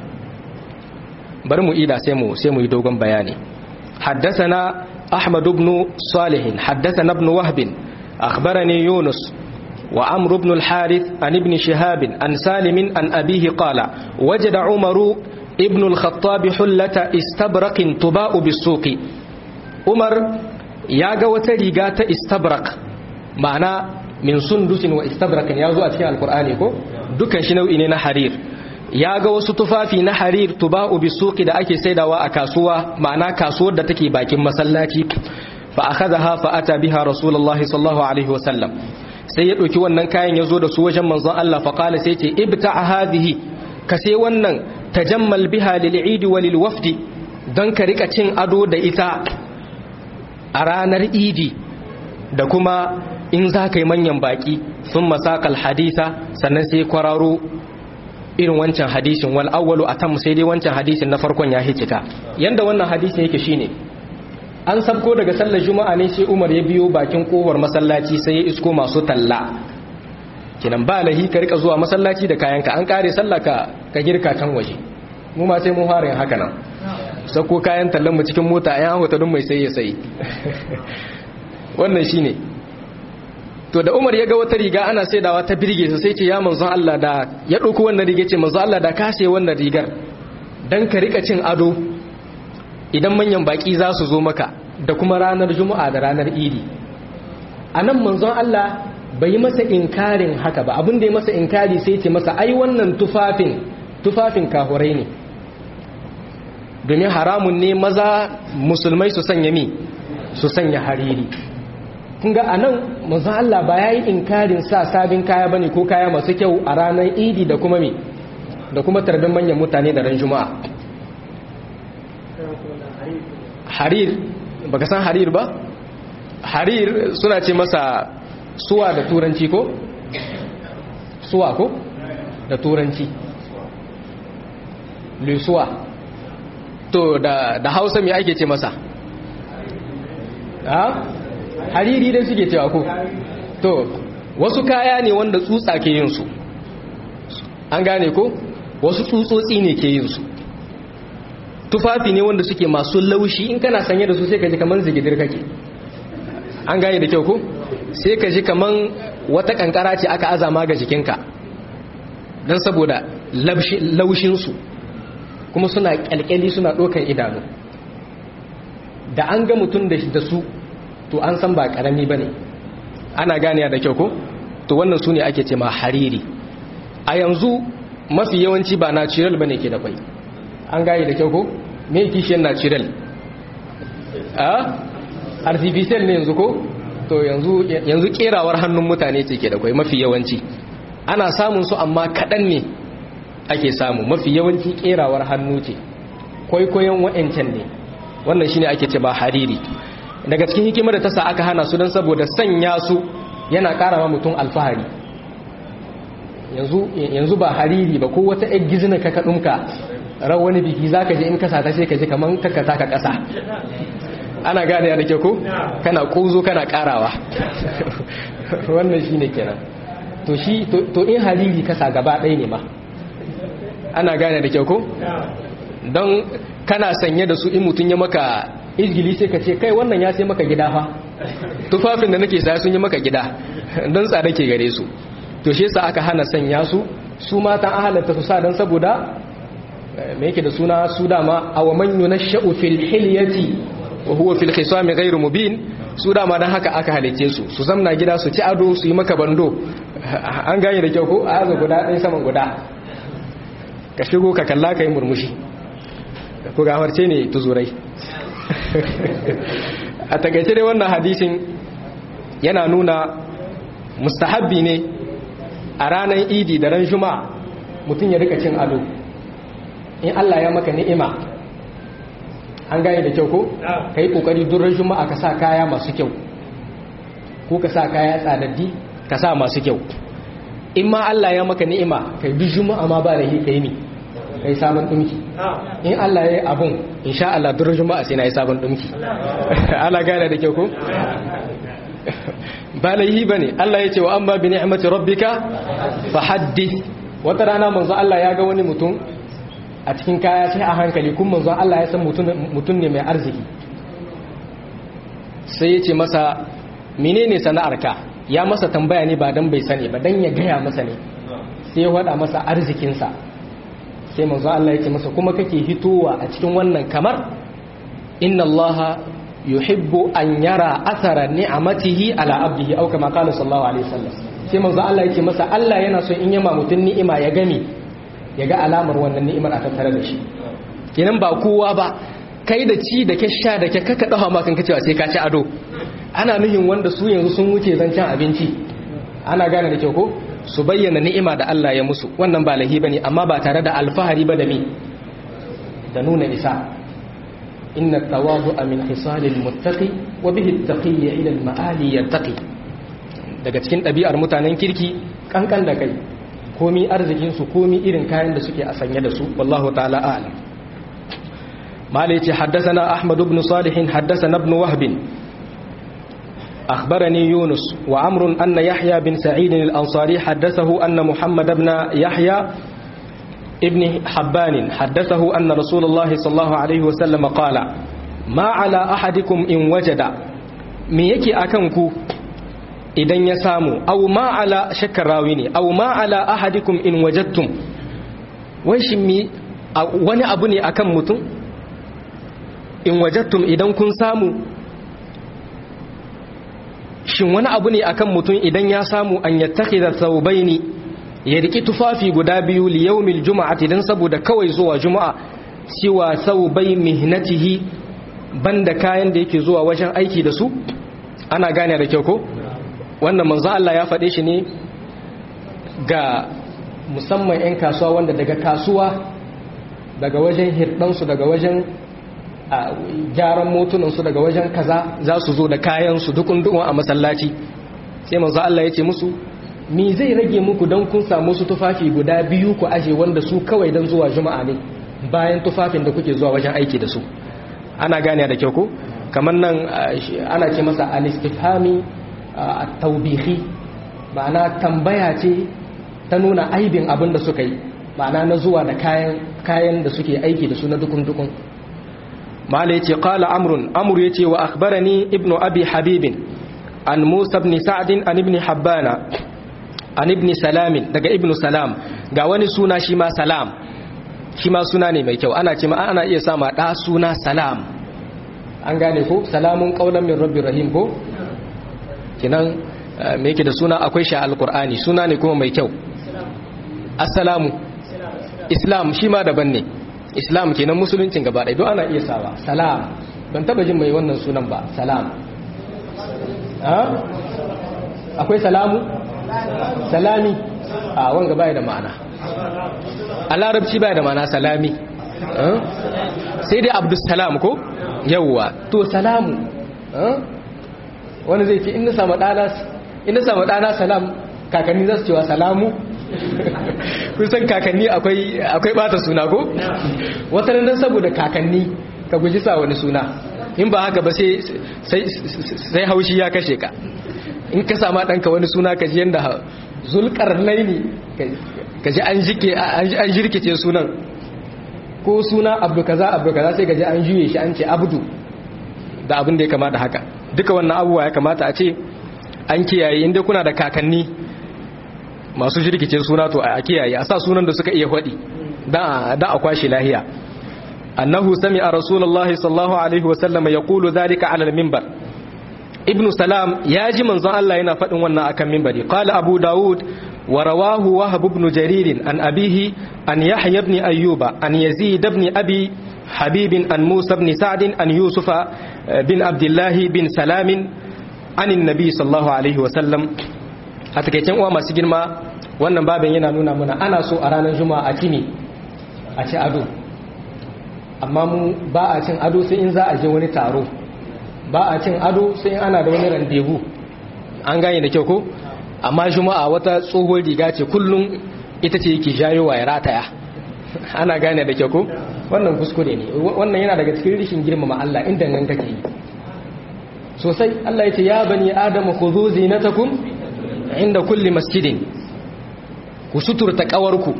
Speaker 1: bari mu ida sai mu sai mu yi dogon bayani haddathana ahmad ibn salih haddathana ibn wahb akhbarani yunus wa amr ibn al-harith an ibn shihab an salim an abihi qala wajada umaru ibn al-khattab hullata istabraqin tuba'u bis-suqi umar ya ga wata riga ta istabrak ma'ana min sundusin wa istabrakin ya zo a cikin alkur'ani ko dukan shi nau'i ne na harir ya ga wasu tufafi na harir tuba'u bisuqi da ake saidawa a kasuwa ma'ana kasuwar da take bakin masallaci fa akhadha fa ata biha rasulullahi sallallahu alaihi wasallam sai ya ɗauki wannan kayan ya zo da su wajen manzon Allah faƙala sai ce ibta a hadihi ka sai wannan tajammal biha lil idi wa lil wafdi don ka rika cin ado da ita a ranar idi da kuma in za ka yi manyan baƙi sun masakal hadisa sannan sai kwararo irin wancan hadisin wal awwalu atam sai dai wancan hadisin na farkon ya hicika yanda wannan hadisin yake shine an sabko daga sallar juma'a ne sai Umar ya biyo bakin kofar masallaci sai ya isko masu talla kinan ba lahi ka rika zuwa masallaci da kayanka an kare sallah ka ka girka can waje mu ma sai mu fara yin haka nan sako kayan tallan mu cikin mota ayan hota dun mai sai ya sai wannan shine to da Umar ya ga wata riga ana saidawa ta birge sa sai ce ya manzon Allah da ya dauko wannan riga ce manzon Allah da ka sai wannan rigar dan ka rika cin ado idan manyan baki za su zo maka da kuma ranar juma'a da ranar idi anan manzon Allah bai masa inkarin haka ba abin da ya masa inkari sai ce masa ai wannan tufafin tufafin kahurai ne domin haramun ne maza musulmai su sanya mi su sanya hariri kun ga anan manzon Allah ba yayi inkarin sa sabin kaya bane ko kaya masu kyau a ranar idi da kuma mi da kuma tarbin manyan mutane da ran juma'a harir baka san harir ba harir suna ce masa suwa da turanci ko suwa ko da turanci lusuwa to da, da hausa mai ake ce masa ha hariri dai suke cewa ko to wasu kaya ne wanda tsutsa ke yin su an gane ko wasu tsutsotsi ne ke yin su tufafi ne wanda suke masu laushi in kana sanye da su sai ka ji kamar zigidir kake an gane da kyau ko sai ka ji kamar wata kankara ce aka azama ga jikinka don saboda laushinsu kuma suna kyalkyali suna ɗaukan idanu da an ga mutum da su to an san ba ƙarami ba ne ana ganiya da kyau ko to wannan su ne ake ce ma hariri a yanzu mafi yawanci ba natural ba ne ke da kwai an gane da kyau ko me kishiyar natural a artificial ne yanzu ko to yanzu yanzu kerawar hannun mutane ce ke da kwai mafi yawanci ana samun su amma kaɗan ne ake samu mafi yawanci kerawar hannu ce kwaikwayon wa'ancan ne wannan shine ake ce ba hariri daga cikin hikimar da ta sa aka hana su don saboda sanya su yana ƙara ma mutum alfahari yanzu ba hariri ba ko wata egg gizina ka kaɗunka ran wani biki za ka je in kasa ta sai ka ji kamar kakata ka ƙasa ana gane da ke ko kana ƙozo kana ƙarawa wannan shi ne kenan to shi to in hariri kasa gaba ɗaya ne ma ana gane da ke ko don kana sanye da su in mutum ya maka izgili sai ka ce kai wannan ya sai maka gida fa tufafin da nake saya sun yi maka gida don tsada ke gare su to shi yasa aka hana sanya su su matan ahalanta su sa don saboda me yake da suna su dama aw man yunashu fil hilyati wa huwa fil khisam ghayr mubin su dama dan haka aka halice su su zamna gida su ci ado su yi maka bando an gane da kyau ko a yaga guda ɗaya saman guda ka shigo ka kalla ka yi murmushi ko gafarce ne tuzurai a takaice dai wannan hadisin yana nuna mustahabbi ne a ranar idi da ran juma'a mutum ya rika cin ado in Allah ya maka ni'ima an gane da kyau ko ka yi kokari durar juma'a ka sa kaya masu kyau ko ka sa kaya tsadaddi ka sa masu kyau in ma Allah ya maka ni'ima ka yi juma'a ma ba da hi ka yi ni ka yi sabon ɗumki in Allah ya yi abun insha Allah durar juma'a sai na yi sabon ɗumki ana gane da kyau ko ba laihi ba ne Allah ya ce wa an ba bi ni'imati rabbika fa haddith wata rana manzo Allah ya ga wani mutum a cikin kaya sai a hankali kun manzon Allah ya san mutum ne mai arziki sai ya ce masa menene sana'arka ya masa tambaya ne ba dan bai sani ba dan ya gaya masa ne sai ya wada masa arzikinsa sai manzon Allah ya ce masa kuma kake hitowa a cikin wannan kamar inna Allah yuhibbu an yara athara ni'amatihi ala abdihi aw kama qala sallallahu alaihi wasallam sai manzon Allah ya ce masa Allah yana so in yama mutun ni'ima ya gami ya ga alamar wannan ni'imar a tattare da shi kenan ba kowa ba kai da ci da ke sha da ke kaka dawa ma kan kacewa sai ka ci ado ana nuhin wanda su yanzu sun wuce zancen abinci ana gane da kyau ko su bayyana ni'ima da Allah ya musu wannan ba lahi bane amma ba tare da alfahari ba da mi da nuna isa inna tawadu'a min khisalil muttaqi wa bihi at-taqiyyu ila al-ma'ali yartaqi daga cikin ɗabi'ar mutanen kirki kankan da kai komi arzikin su komi irin kayan da suke a sanye da su wallahu ta'ala a'lam malai ce haddathana ahmad ibn salih haddathana ibn wahb أخبرني يونس وعمر أن يحيى بن سعيد الأنصاري حدثه أن محمد بن يحيى ابن حبان حدثه أن رسول الله صلى الله عليه وسلم قال ما على أحدكم إن وجد me yake akan ku idan ya samu aw ma ala shakkar rawi ne aw ma ala ahadikum in wajadtum wai shi mi wani abu ne akan mutum in wajadtum idan kun samu shin wani abu ne akan mutum idan ya samu an yattakhidha thawbaini ya riki tufafi guda biyu li yawmil juma'ati dan saboda kawai zuwa juma'a siwa thawbai mihnatihi banda kayan da yake zuwa wajen aiki da su ana gane da kyau ko wannan manzo Allah ya faɗe shi ne ga musamman 'yan kasuwa wanda daga kasuwa daga wajen hirɗansu daga wajen gyaran motunansu daga wajen kaza za su zo da kayansu dukun dukun a masallaci sai manzo Allah ya ce musu mi zai rage muku don kun samu su tufafi guda biyu ku aje wanda su kawai don zuwa juma'a ne bayan tufafin da kuke zuwa wajen aiki da su ana gane da kyau ko kamar nan ana ce masa al-istifhami at-tawbihi ma'ana tambaya ce ta nuna aibin abin da suka yi ma'ana na zuwa da kayan kayan da suke aiki da su na dukun dukun mala yace qala amrun amr yace wa akhbarani ibnu abi habib an musa ibn sa'd an ibn habbana an ibn salam daga ibn salam ga wani suna shi ma salam shi ma suna ne mai kyau ana ce ma ana iya sama da suna salam an gane ko salamun qaulan min rabbir rahim ko kinan me yake da suna akwai shi alqur'ani suna ne kuma mai kyau assalamu islam shi ma daban ne islam kenan musuluncin gaba ɗaya don ana iya sawa salam ban taba jin mai wannan sunan ba salam akwai salamu salami a wanga baya da ma'ana a larabci baya da ma'ana salami sai dai abdussalam ko yawwa to salamu wani zai ce in na samu ɗana salam kakanni za su cewa salamu kusan kakanni akwai bata suna ko wata nan saboda kakanni ka guji sa wani suna in ba haka ba sai haushi ya kashe ka in ka sama ɗanka wani suna ka ji yadda zulkar laini ka ji an jirkice sunan ko suna abdu kaza abdu kaza sai ka ji an juye shi an ce abdu da abin da ya kamata haka duka wannan abubuwa ya kamata a ce an kiyaye inda kuna da kakanni masu jirkice suna to a kiyaye a sa sunan da suka iya faɗi da a kwashe lahiya annahu sami'a rasulullahi sallallahu alaihi wa sallam yaqulu dhalika ala al-minbar ibn salam ya ji manzon Allah yana faɗin wannan akan minbari qala abu daud wa rawahu wahab ibn jarir an abihi an yahya ibn ayyuba an yazid ibn abi habib an musa ibn sa'd an yusufa bin abdullah bin salam an annabi sallallahu alaihi wa sallam a takaicen uwa masu girma wannan babin yana nuna mana ana so a ranar juma'a a kimi a ci ado amma mu ba a cin ado sai in za a je wani taro ba a cin ado sai in ana da wani randevu an gane da kyau ko amma juma'a wata tsohon riga ce kullum ita ce yake jayowa ya rataya ana gane da kyau ko wannan kuskure ne wannan yana daga cikin rishin girmama Allah inda nan kake yi sosai Allah ya ce ya bani adamu khudhu zinatakum inda kulli masjidin ku suturta kawarku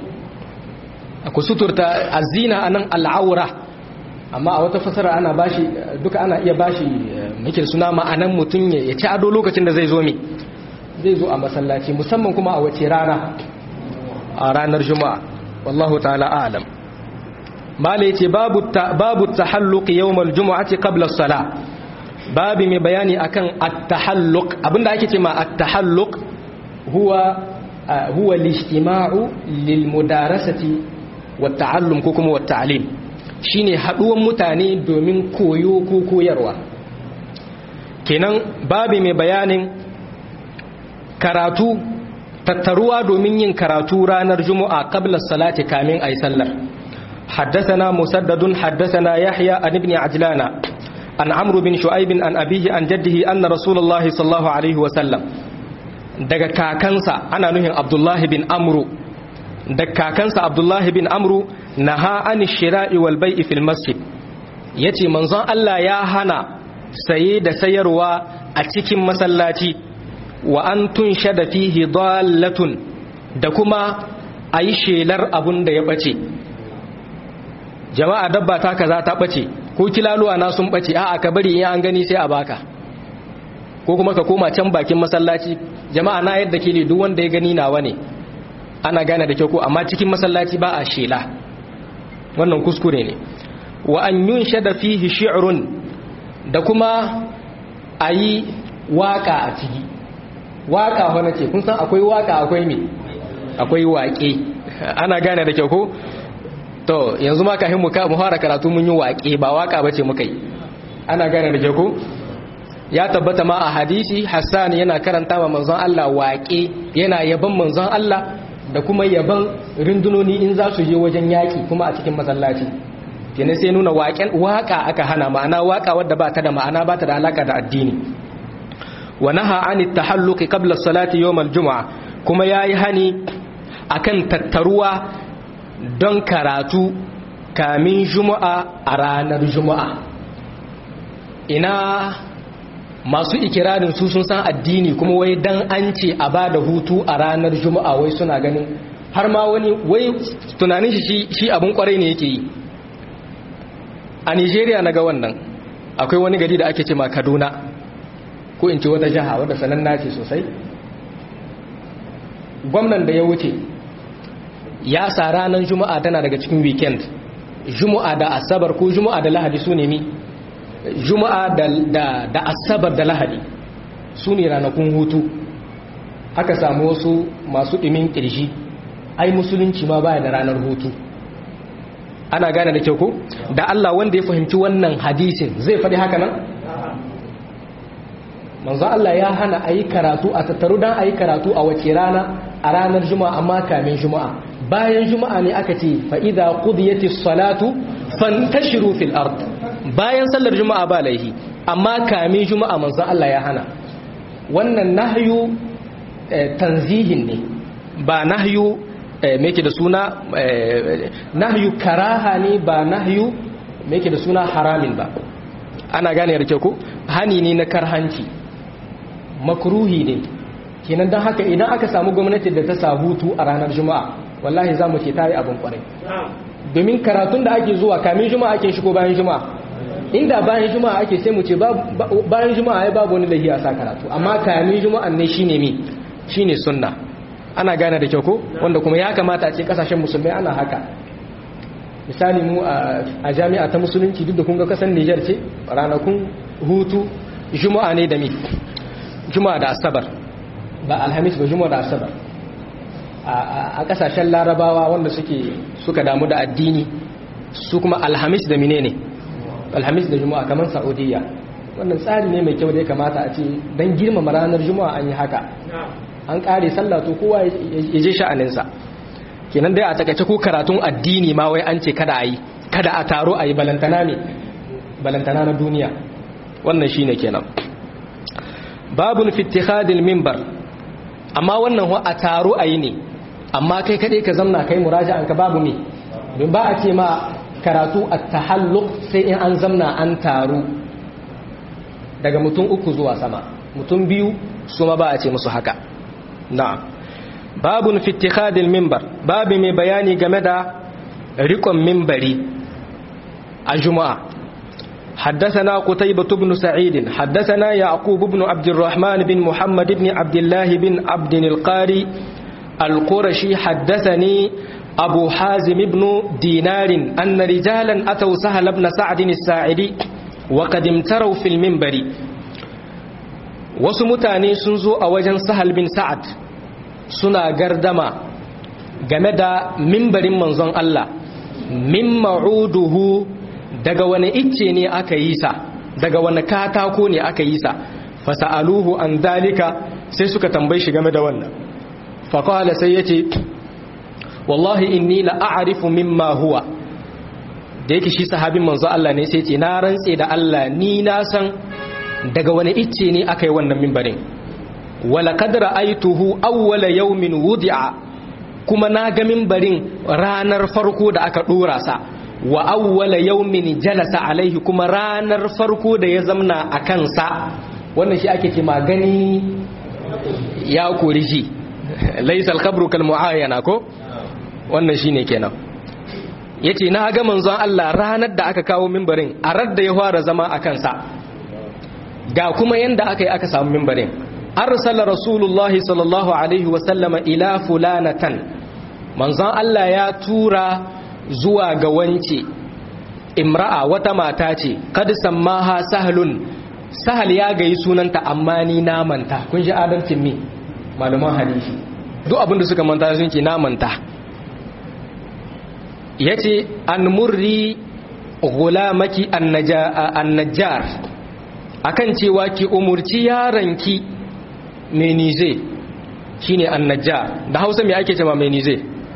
Speaker 1: ku suturta azina anan al'aura amma a wata fasara ana bashi duka ana iya bashi muke suna ma'anan mutum ya ci ado lokacin da zai zo mi zai zo a masallaci musamman kuma a wace rana a ranar juma'a wallahu ta'ala a'lam mala yace babu babu tahalluq yawmal jumu'ati qabla as-salah babu mai bayani akan at-tahalluq abinda ake cewa at-tahalluq huwa huwa al-ijtima'u lil mudarasati wat ta'allum ko kuma wat ta'lim shine haduwan mutane domin koyo ko koyarwa kenan babu mai bayanin karatu tattaruwa domin yin karatu ranar juma'a qabla salati kamin ayi sallar حدثنا مسدد حدثنا يحيى عن ابن عجلان عن عمرو بن شعيب عن أبيه عن جده أن رسول الله صلى الله عليه وسلم daga kakansa ana nuhin abdullahi bin amru daga kakansa abdullahi bin amru naha an shira'i wal bai'i fil masjid yace manzon Allah ya hana saye da sayarwa a cikin masallaci wa an tunshada fihi dallatun da kuma ayi shelar abun da ya bace jama'a dabba ta kaza ta bace ko kilaluwa na sun bace a'a ka bari in an gani sai a baka ko kuma ka koma can bakin masallaci jama'a na yadda ke ne duk wanda ya gani nawa ne ana gane da kyau ko amma cikin masallaci ba a shela wannan kuskure ne wa an yunshada fihi shi'run da kuma ayi waka a ciki waka wani ce kun san akwai waka akwai me akwai waƙe ana gane da kyau ko to yanzu ma kafin mu fara karatu mun yi waƙe ba waƙa bace muka yi ana gane da ke ko ya tabbata ma a hadisi Hassan yana karanta wa manzon Allah waƙe yana yaban manzon Allah da kuma yaban rundunoni in za su je wajen yaƙi kuma a cikin masallaci kenan sai nuna waƙen waƙa aka hana ma'ana waƙa wadda ba ta da ma'ana ba ta da alaka da addini wa naha an tahalluqi qabla salati yawm al-jum'a kuma yayi hani akan tattaruwa don karatu kamin juma'a a ranar juma'a ina masu ikirarin su sun san addini kuma wai dan an ce a ba da hutu a ranar juma'a wai suna ganin har ma wani wai tunanin shi shi abin kwarai ne yake yi a nigeria na ga wannan akwai wani gari da ake ce ma kaduna ko in ce wata jiha wadda sananna ce sosai gwamnan da ya wuce ya sa ranar juma'a tana daga cikin weekend juma'a da asabar ko juma'a da lahadi su ne mi juma'a da asabar da lahadi su ne ranakun hutu aka samu wasu masu ɗimin ƙirji ai musulunci ma baya da ranar hutu ana gane da kyau ko da Allah wanda ya fahimci wannan hadisin zai faɗi haka nan manzo Allah ya hana a yi karatu a tattaru don a yi karatu a wace rana a ranar juma'a amma kamin juma'a bayan juma'a ne aka ce fa'iza ƙudiyati salatu fantashiru fil ard bayan sallar juma'a ba laihi amma kamin juma'a manzan Allah ya hana wannan nahyu tanzihin ne ba nahyu meke da suna nahyu karaha ne ba nahyu meke da suna haramin ba ana gane da ko hani ne na karhanci makruhi ne kenan don haka idan aka samu gwamnati da ta sa hutu a ranar juma'a wallahi za mu ce ta yi abin kwarai domin karatun da ake zuwa kamin juma'a ake shigo bayan juma'a inda bayan juma'a ake sai mu ce bayan juma'a ya babu wani lahiya sa karatu amma kamin juma'a ne shine mi shine sunna ana gane da kyau ko wanda kuma ya kamata a ce kasashen musulmai ana haka misali mu a jami'a ta musulunci duk da kun ga kasan Niger ce ranakun hutu juma'a ne da mi juma'a da asabar ba alhamis ba juma'a da asabar a kasashen larabawa wanda suke suka damu da addini su kuma alhamis da mine ne alhamis da juma'a kamar saudiya wannan tsari ne mai kyau da ya kamata a ce don girmama ranar juma'a an yi haka an kare sallah to kowa ya je sha'aninsa kenan dai a takaice ko karatun addini ma wai an ce kada a yi kada a taro a yi balantana ne balantana na duniya wannan shine kenan babun fitihadil mimbar amma wannan a taro a yi ne amma kai kaɗai ka zamna kai muraja'an ka babu ne don ba a ce ma karatu a tahalluk sai in an zamna an taru daga mutum uku zuwa sama mutum biyu su ma ba a ce musu haka na'am babun fitihadil mimbar babu mai bayani game da rikon mimbari a juma'a حدثنا قتيبة بن سعيد حدثنا يعقوب بن عبد الرحمن بن محمد بن عبد الله بن عبد القاري القرشي حدثني أبو حازم بن دينار أن رجالا أتوا سهل بن سعد الساعدي وقد امتروا في المنبر وسمتاني سنزو أوجن سهل بن سعد سنا قردما جمد منبر منظن الله من معوده daga wani icce ne aka yi sa daga wani katako ne aka yi sa fasa'aluhu an dalika sai suka tambayi shi game da wannan faƙala sai ya ce wallahi inni la a'rifu mimma huwa da yake shi sahabin manzo Allah ne sai ce na rantse da Allah ni na san daga wani icce ne aka yi wannan mimbarin wala qad ra'aytuhu awwala yawmin wudi'a kuma na ga mimbarin ranar farko da aka dora sa wa awwala yawmin jalasa alaihi kuma ranar farko da ya zamna a kansa wannan shi ake ce magani ya kori shi laisal khabru kal muayyana ko wannan shine kenan yace na ga manzon Allah ranar da aka kawo mimbarin a radda ya fara zama a kansa ga kuma yanda aka yi aka samu mimbarin arsala rasulullahi sallallahu alaihi wa sallama ila fulanatan manzon Allah ya tura zuwa ga wance imra'a wata mata ce kad sammaha sahlun sahal ya gayi sunanta amma ni na manta kun ji adalcin mi malaman hadisi duk abinda suka manta sun ce na manta yace an murri gulamaki annajjar akan cewa ki umurci yaranki menize shine annajjar da Hausa me ake cewa menize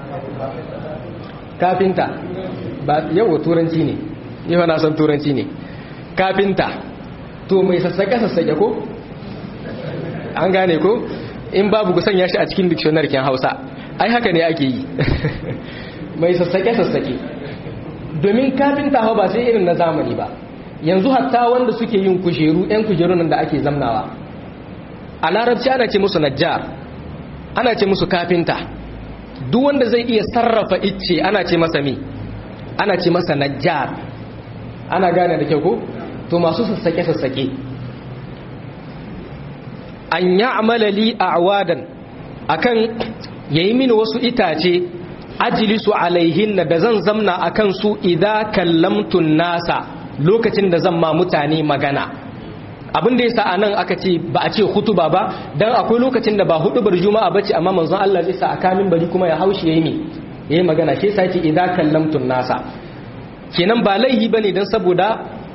Speaker 1: kafinta ba yawo turanci ne yau na san turanci ne kafinta to mai sassake-sassake ko an gane ko in babu ku sanya shi a cikin dictionary kin hausa ai haka ne ake yi mai sassake-sassake domin kafinta hau ba sai irin na zamani ba yanzu hatta wanda suke yin kujeru 'yan kujerun da ake zamnawa a larabci ana ce musu najjar ana ce musu kafinta duk wanda zai iya sarrafa icce ana ce masa mi ana ce masa najjar ana gane da kyau ko to masu sassake-sassake an ya amala li a awadan akan yayi mini wasu itace ajilisu alaihin da zan zamna akan su idza kallamtun nasa lokacin da zan ma mutane magana abin da yasa anan aka ce ba a ce hutuba ba dan akwai lokacin da ba hudubar juma'a bace amma manzon Allah zai sa akamin bari kuma ya haushi yayi ne yayi magana shi yasa ce idza kallamtun nasa kenan ba laihi bane dan saboda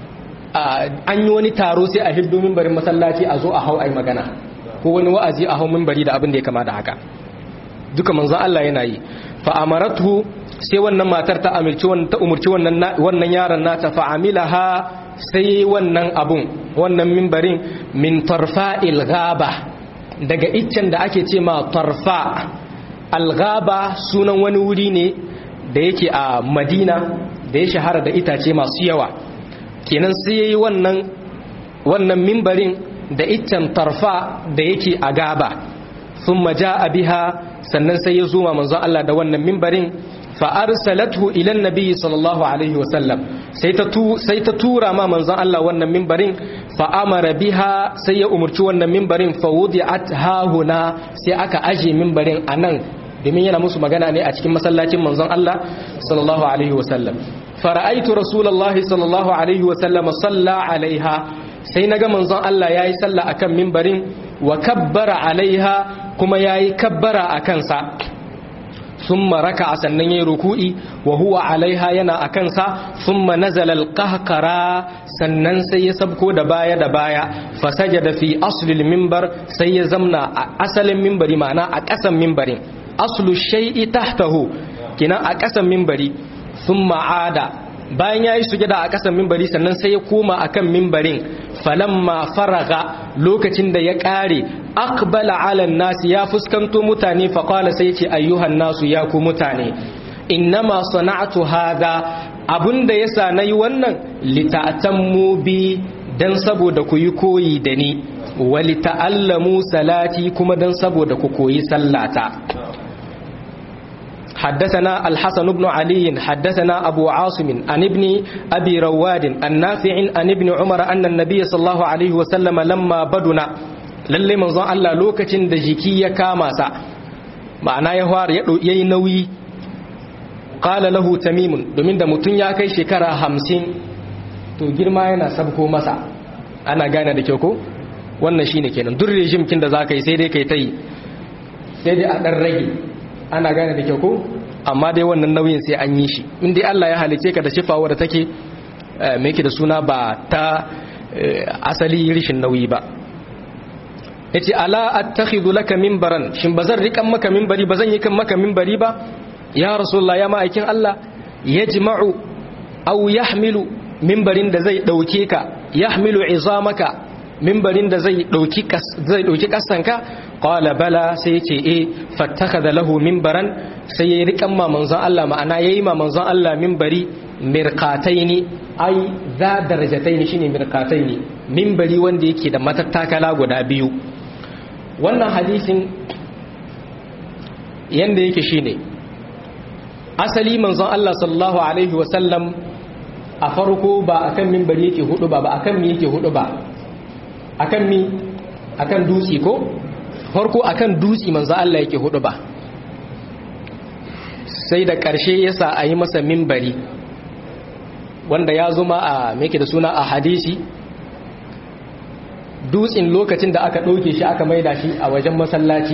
Speaker 1: an yi wani taro sai a hiddo mimbarin masallaci a zo a hau ai magana ko wani wa'azi a hau mimbari da abin da ya kama da haka duka manzon Allah yana yi fa amaratu sai wannan matar ta amilci ta umurci wannan wannan yaron nata fa amilaha sai wannan abun wannan mimbarin min tarfa'il ghaba daga iccen da ake ce ma tarfa al-ghaba sunan wani wuri ne da yake a Madina da ya shahara da itace masu yawa kenan sai yayi wannan wannan mimbarin da iccen tarfa da yake a gaba thumma jaa biha sannan sai ya zuma manzo Allah da wannan mimbarin fa arsalathu ila annabi sallallahu alaihi wa sallam sai ta tu sai ta tura ma manzo Allah wannan mimbarin fa amara biha sai ya umurci wannan mimbarin fa wudi'at hahuna sai aka aje mimbarin anan domin yana musu magana ne a cikin masallacin manzon Allah sallallahu alaihi wa sallam fara'aitu rasulullahi sallallahu alaihi wa sallam salla alaiha sai naga manzon Allah yayi sallah akan mimbarin wa kabbara alaiha kuma yayi kabbara akan sa thumma raka'a sannan yayi ruku'i wa huwa alaiha yana akan sa thumma nazala alqahqara sannan sai ya sabko da baya da baya fasajada fi asli alminbar sai ya zamna a asalin minbari ma'ana a ƙasan minbarin aslu shay'i tahtahu kina a ƙasan minbari sun ma'ada bayan ya yi sujada a ƙasan mimbari sannan sai ya koma a kan mimbarin falamma faraga lokacin da ya ƙare akbala alan nasu ya fuskanto mutane faƙwala sai ce ayyuhan nasu ya ku mutane innama sana'atu hada abinda ya sa na yi wannan lita'atammu bi don saboda ku yi koyi da ni wa lita'allamu salati kuma don saboda ku koyi sallata حدثنا الحسن بن علي حدثنا أبو عاصم عن ابن أبي رواد النافع عن ابن عمر أن النبي صلى الله عليه وسلم لما بدنا lalle manzon Allah lokacin da jiki ya kama sa ma'ana ya fara ya yayi nauyi qala lahu tamim domin da mutun ya kai shekara 50 to girma yana sabko masa ana gane da kyau ko wannan shine kenan duk regime kin da zaka yi sai dai kai tai sai dai a dan rage ana gane da kyau ko amma dai wannan nauyin sai an yi shi in dai Allah ya halice ka da shifawa da take me yake da suna ba ta asali rishin nauyi ba yace ala attakhidhu laka minbaran shin bazan rikan maka minbari bazan yi kan maka minbari ba ya rasulullah ya ma'aikin Allah yajma'u aw yahmilu minbarin da zai dauke ka yahmilu izamaka minbarin da zai dauki zai dauki kasanka qala bala sai yace eh fattakhadha lahu minbaran sai yayi rikan ma manzon Allah ma'ana yayi ma manzon Allah minbari mirqataini ai za darajataini shine mirqataini minbari wanda yake da matattakala guda biyu wannan hadisin yanda yake shine asali manzon Allah sallallahu alaihi wasallam a farko ba akan minbari yake hudu ba ba akan mi yake hudu ba akan mi akan dutsi ko farko akan dutsi manzon Allah yake hudu ba sai da ƙarshe yasa a yi masa minbari wanda ya zuma a meke da suna a hadisi dutsen lokacin da aka ɗauke shi aka maida shi a wajen masallaci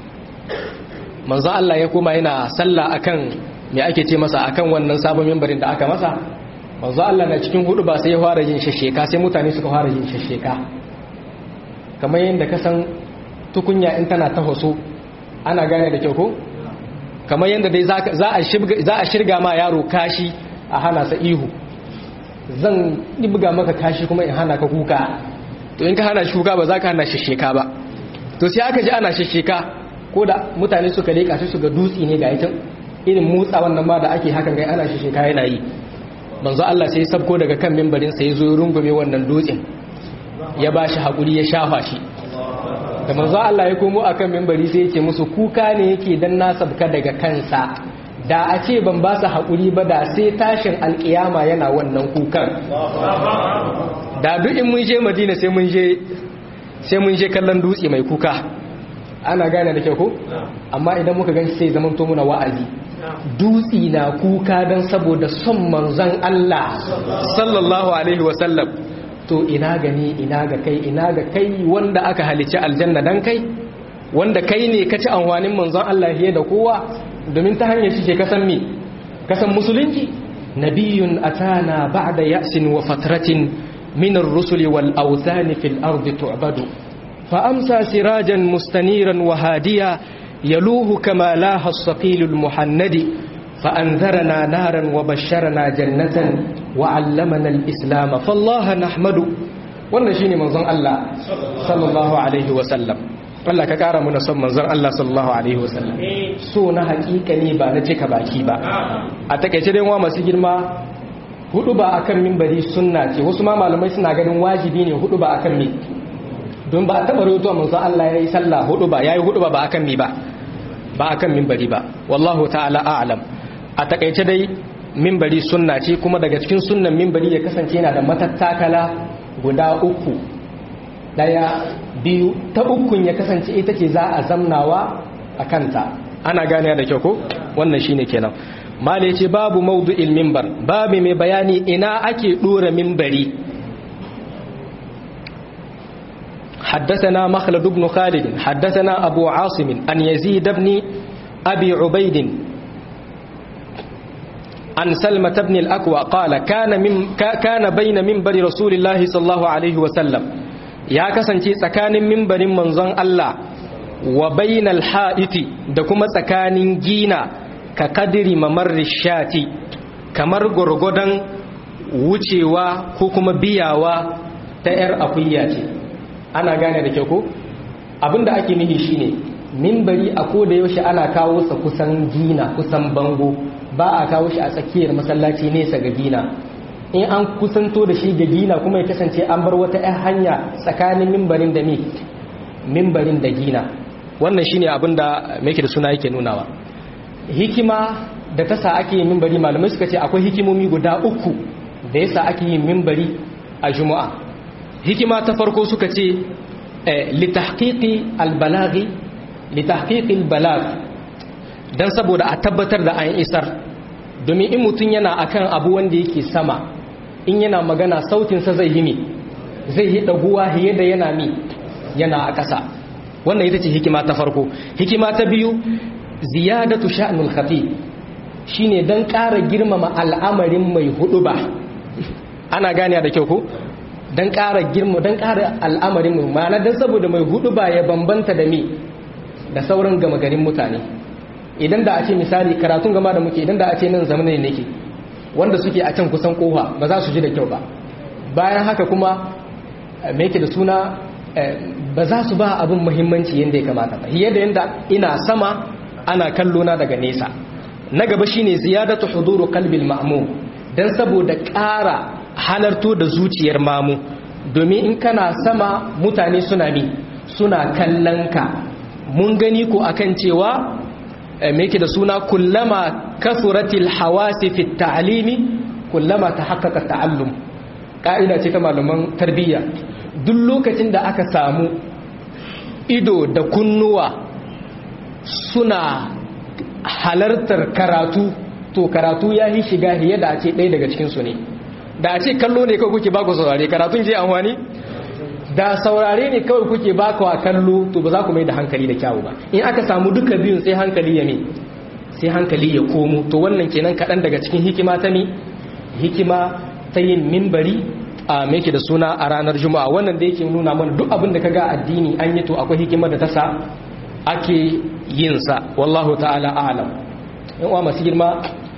Speaker 1: manzo Allah ya koma yana sallah akan me ake ce masa akan wannan sabon mimbarin da aka masa manzo Allah na cikin hudu ba sai ya fara yin shasheka sai mutane suka fara yin shasheka kamar yadda ka san tukunya in tana ta hoso ana gane da kyau ko kamar yadda dai za a shirga ma yaro kashi a hana sa ihu zan ɗibga maka kashi kuma in hana ka kuka to in ka hana shi kuka ba za ka hana shasheka ba to sai aka ji ana shasheka ko da mutane suka leƙa su ga dutse ne ga ita irin motsa wannan ma da ake hakan gai ana shasheka yana yi manzo Allah sai sabko daga kan mimbarin sai zo rungume wannan dutsen ya ba shi haƙuri ya shafa shi da manzo Allah ya komo akan mimbari sai yake musu kuka ne yake dan na sabka daga kansa da a ce ban ba su haƙuri ba da sai tashin alƙiyama yana wannan kukan da duk in mun je madina sai mun je sai mun je kallon dutse mai kuka ana gane da kyau ko amma idan muka gan sai zaman to muna wa'azi dutse na kuka don saboda son manzon Allah sallallahu alaihi wasallam to ina gani ina ga kai ina ga kai wanda aka halicci aljanna dan kai wanda kai ne ka ci amfanin manzon Allah fiye da kowa domin ta hanyar shi ke kasan mi kasan musulunci nabiyun atana ba'da ya'sin wa fatratin min ar-rusuli wal awthani fil ardi tu'badu fa amsa sirajan mustaniran wa hadiya yaluhu kama laha as-saqil al-muhannadi fa anzarana naran wa basharana jannatan wa 'allamana al-islam fallaha nahmadu wannan shine manzon Allah sallallahu alaihi wa sallam Allah ka kara muna son manzon Allah sallallahu alaihi wasallam so na hakika ne ba na cika baki ba a takeice dai wa masu girma hudu ba akan minbari sunna ce wasu ma malamai suna ganin wajibi ne hudu ba akan mi don ba a taba rawaito manzon Allah yayi sallah hudu ba yayi hudu ba ba akan mi ba ba akan minbari ba wallahu ta'ala a'lam a takeice dai minbari sunna ce kuma daga cikin sunnan minbari ya kasance yana da matattakala guda uku daya biyu ta ukun ya kasance ita ce za a zamnawa a kanta ana gane da kyau ko wannan shine kenan mala yace babu mawdu'il minbar babu mai bayani ina ake dora minbari حدثنا مخلد بن خالد حدثنا أبو عاصم أن يزيد بن أبي عبيد عن سلمة بن الأكوى قال كان, من كان بين منبر رسول الله صلى الله عليه وسلم ya kasance tsakanin mimbarin manzon Allah wa bainal ha'iti da kuma tsakanin gina ka kadiri mamarri shati kamar gurgudan wucewa ko kuma biyawa ta ‘yar akuya ce ana gane da kyau ko abinda ake nihi shine mimbari a koda yaushe ana kawo sa kusan gina kusan bango ba a kawo shi a tsakiyar masallaci nesa ga gina in an kusanto da shi ga gina kuma ya kasance an bar wata 'yan hanya tsakanin mimbarin da mi mimbarin da gina wannan shine abin da make da suna yake nunawa hikima da ta sa ake yin mimbari malamai suka ce akwai hikimomi guda uku da yasa ake yin mimbari a juma'a hikima ta farko suka ce litahqiqi albalaghi litahqiqi albalag dan saboda a tabbatar da an isar domin in mutum yana akan abu wanda yake sama in yana magana sautinsa zai yi mi zai yi ɗaguwa fiye da yana mi yana a ƙasa wannan ita ce hikima ta farko hikima ta biyu ziyadatu sha'nul khatib shine dan ƙara girmama al'amarin mai hudu ba ana gane da kyau ko don ƙara girma don ƙara al'amarin mu ma'ana don saboda mai hudu ba ya bambanta da mi da sauran gama garin mutane idan da a ce misali karatun gama da muke idan da a ce nan zamanin nake wanda suke a can kusan kofa ba za su ji da kyau ba bayan haka kuma me yake da suna ba za su ba abin muhimmanci yadda ya kamata ba yadda yadda ina sama ana kallo na daga nesa na gaba shine ziyadatu huduru qalbil ma'mum dan saboda ƙara halarto da zuciyar mamu domin in kana sama mutane suna mi suna kallon ka mun gani ko akan cewa me yake da suna kullama kasuratil hawasi fi ta'limi kullama tahaqqaqa ta'allum ka'ida ce ta malaman tarbiyya duk lokacin da aka samu ido da kunnuwa suna halartar karatu to karatu ya yi shiga hiye da a ce ɗaya daga cikinsu ne da a ce kallo ne kawai kuke baku saurare karatun je amfani da saurare ne kawai kuke baku a kallo to ba za ku mai da hankali da kyawu ba in aka samu duka biyun sai hankali ya me sai hankali ya komo to wannan kenan kaɗan daga cikin hikima ta mi hikima ta yin mimbari a meke da suna a ranar juma'a wannan da yake nuna mana duk abin da ka ga addini an yi to akwai hikimar da ta sa ake yin sa wallahu ta'ala a'lam yan uwa masu girma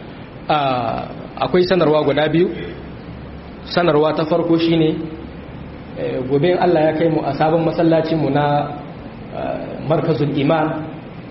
Speaker 1: akwai sanarwa guda biyu sanarwa ta farko shine gobe in Allah ya kai mu a sabon masallacin mu na markazul iman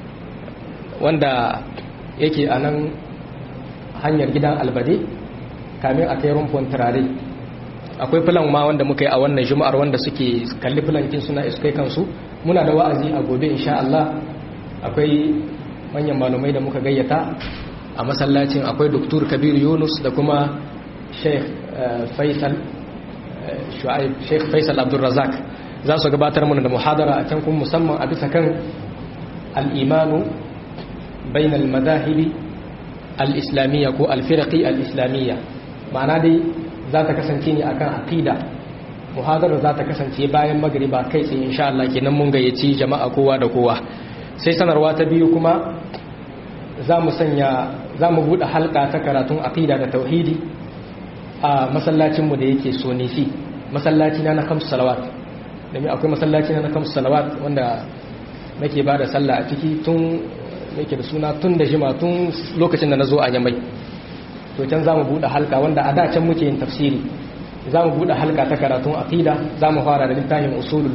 Speaker 1: wanda yake a nan hanyar gidan albade kamin a kai rumfon turare akwai filan ma wanda muka yi a wannan juma'ar wanda suke kalli filankin suna iskai kansu muna da wa'azi a gobe insha Allah akwai manyan malumai da muka gayyata a masallacin akwai Dr. Kabir Yunus da kuma Sheikh Faisal Shu'aib Sheikh Faisal Abdul Razak za su gabatar mana da muhadara a can kuma musamman a bisa kan al-imanu bain al-madahibi al-islamiyya ko al-firqi al-islamiyya ma'ana dai za ta kasance ne akan aqida muhadarar za ta kasance bayan magriba kai tsaye insha Allah kenan mun gayyaci jama'a kowa da kowa sai sanarwa ta biyu kuma za mu sanya za mu buɗe halka ta karatun aqida da tauhidi a masallacinmu da yake sonisi masallaci na na kamsu salawat domin akwai masallaci na na kamsu salawat wanda nake ba da sallah a ciki tun yake da suna tun da jima tun lokacin da na zo a yamai to can za mu buɗe halka wanda a da can muke yin tafsiri za mu buɗe halka ta karatun aqida za mu fara da littafin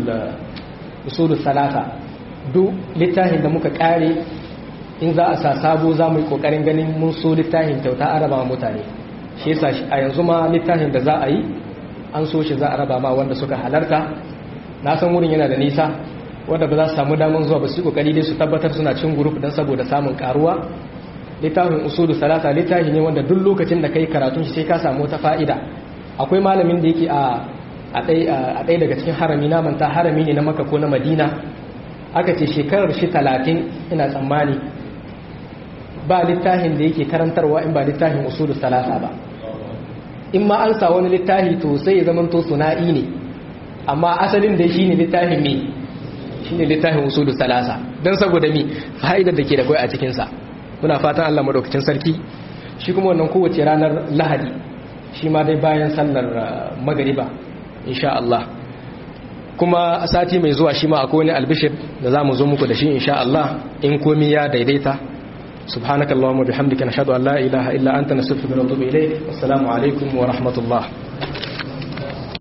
Speaker 1: usulul salata duk littafin da muka kare in za a sa sabo za mu yi kokarin ganin mun so littafin kyauta a raba mutane shi yasa a yanzu ma littafin da za a yi an so shi za a raba ma wanda suka halarta na san wurin yana da nisa wanda ba za su samu damar zuwa ba su yi kokari dai su tabbatar suna cin group don saboda samun karuwa littafin usulu salata littafi ne wanda duk lokacin da kai karatun shi sai ka samu wata fa'ida akwai malamin da yake a a ɗaya daga cikin harami na manta harami ne na maka ko na madina aka ce shekarar shi talatin ina tsammani ba littafin da yake karantarwa in ba littafin usulu salasa ba in ma an sa wani littafi to sai ya zama to suna'i ne amma asalin da shi ne littafin me shi ne littafin usulu salasa don saboda mi fa'idar da ke da kwai a cikinsa muna fatan allah maɗaukacin sarki shi kuma wannan kowace ranar lahadi shi ma dai bayan sallar magariba insha Allah kuma a sati mai zuwa shi ma akwai wani albishir da za mu zo muku da shi insha Allah in komi ya daidaita subhanakallahumma bihamdika nashhadu an la ilaha illa anta nastaghfiruka wa natubu ilayk assalamu alaikum wa rahmatullah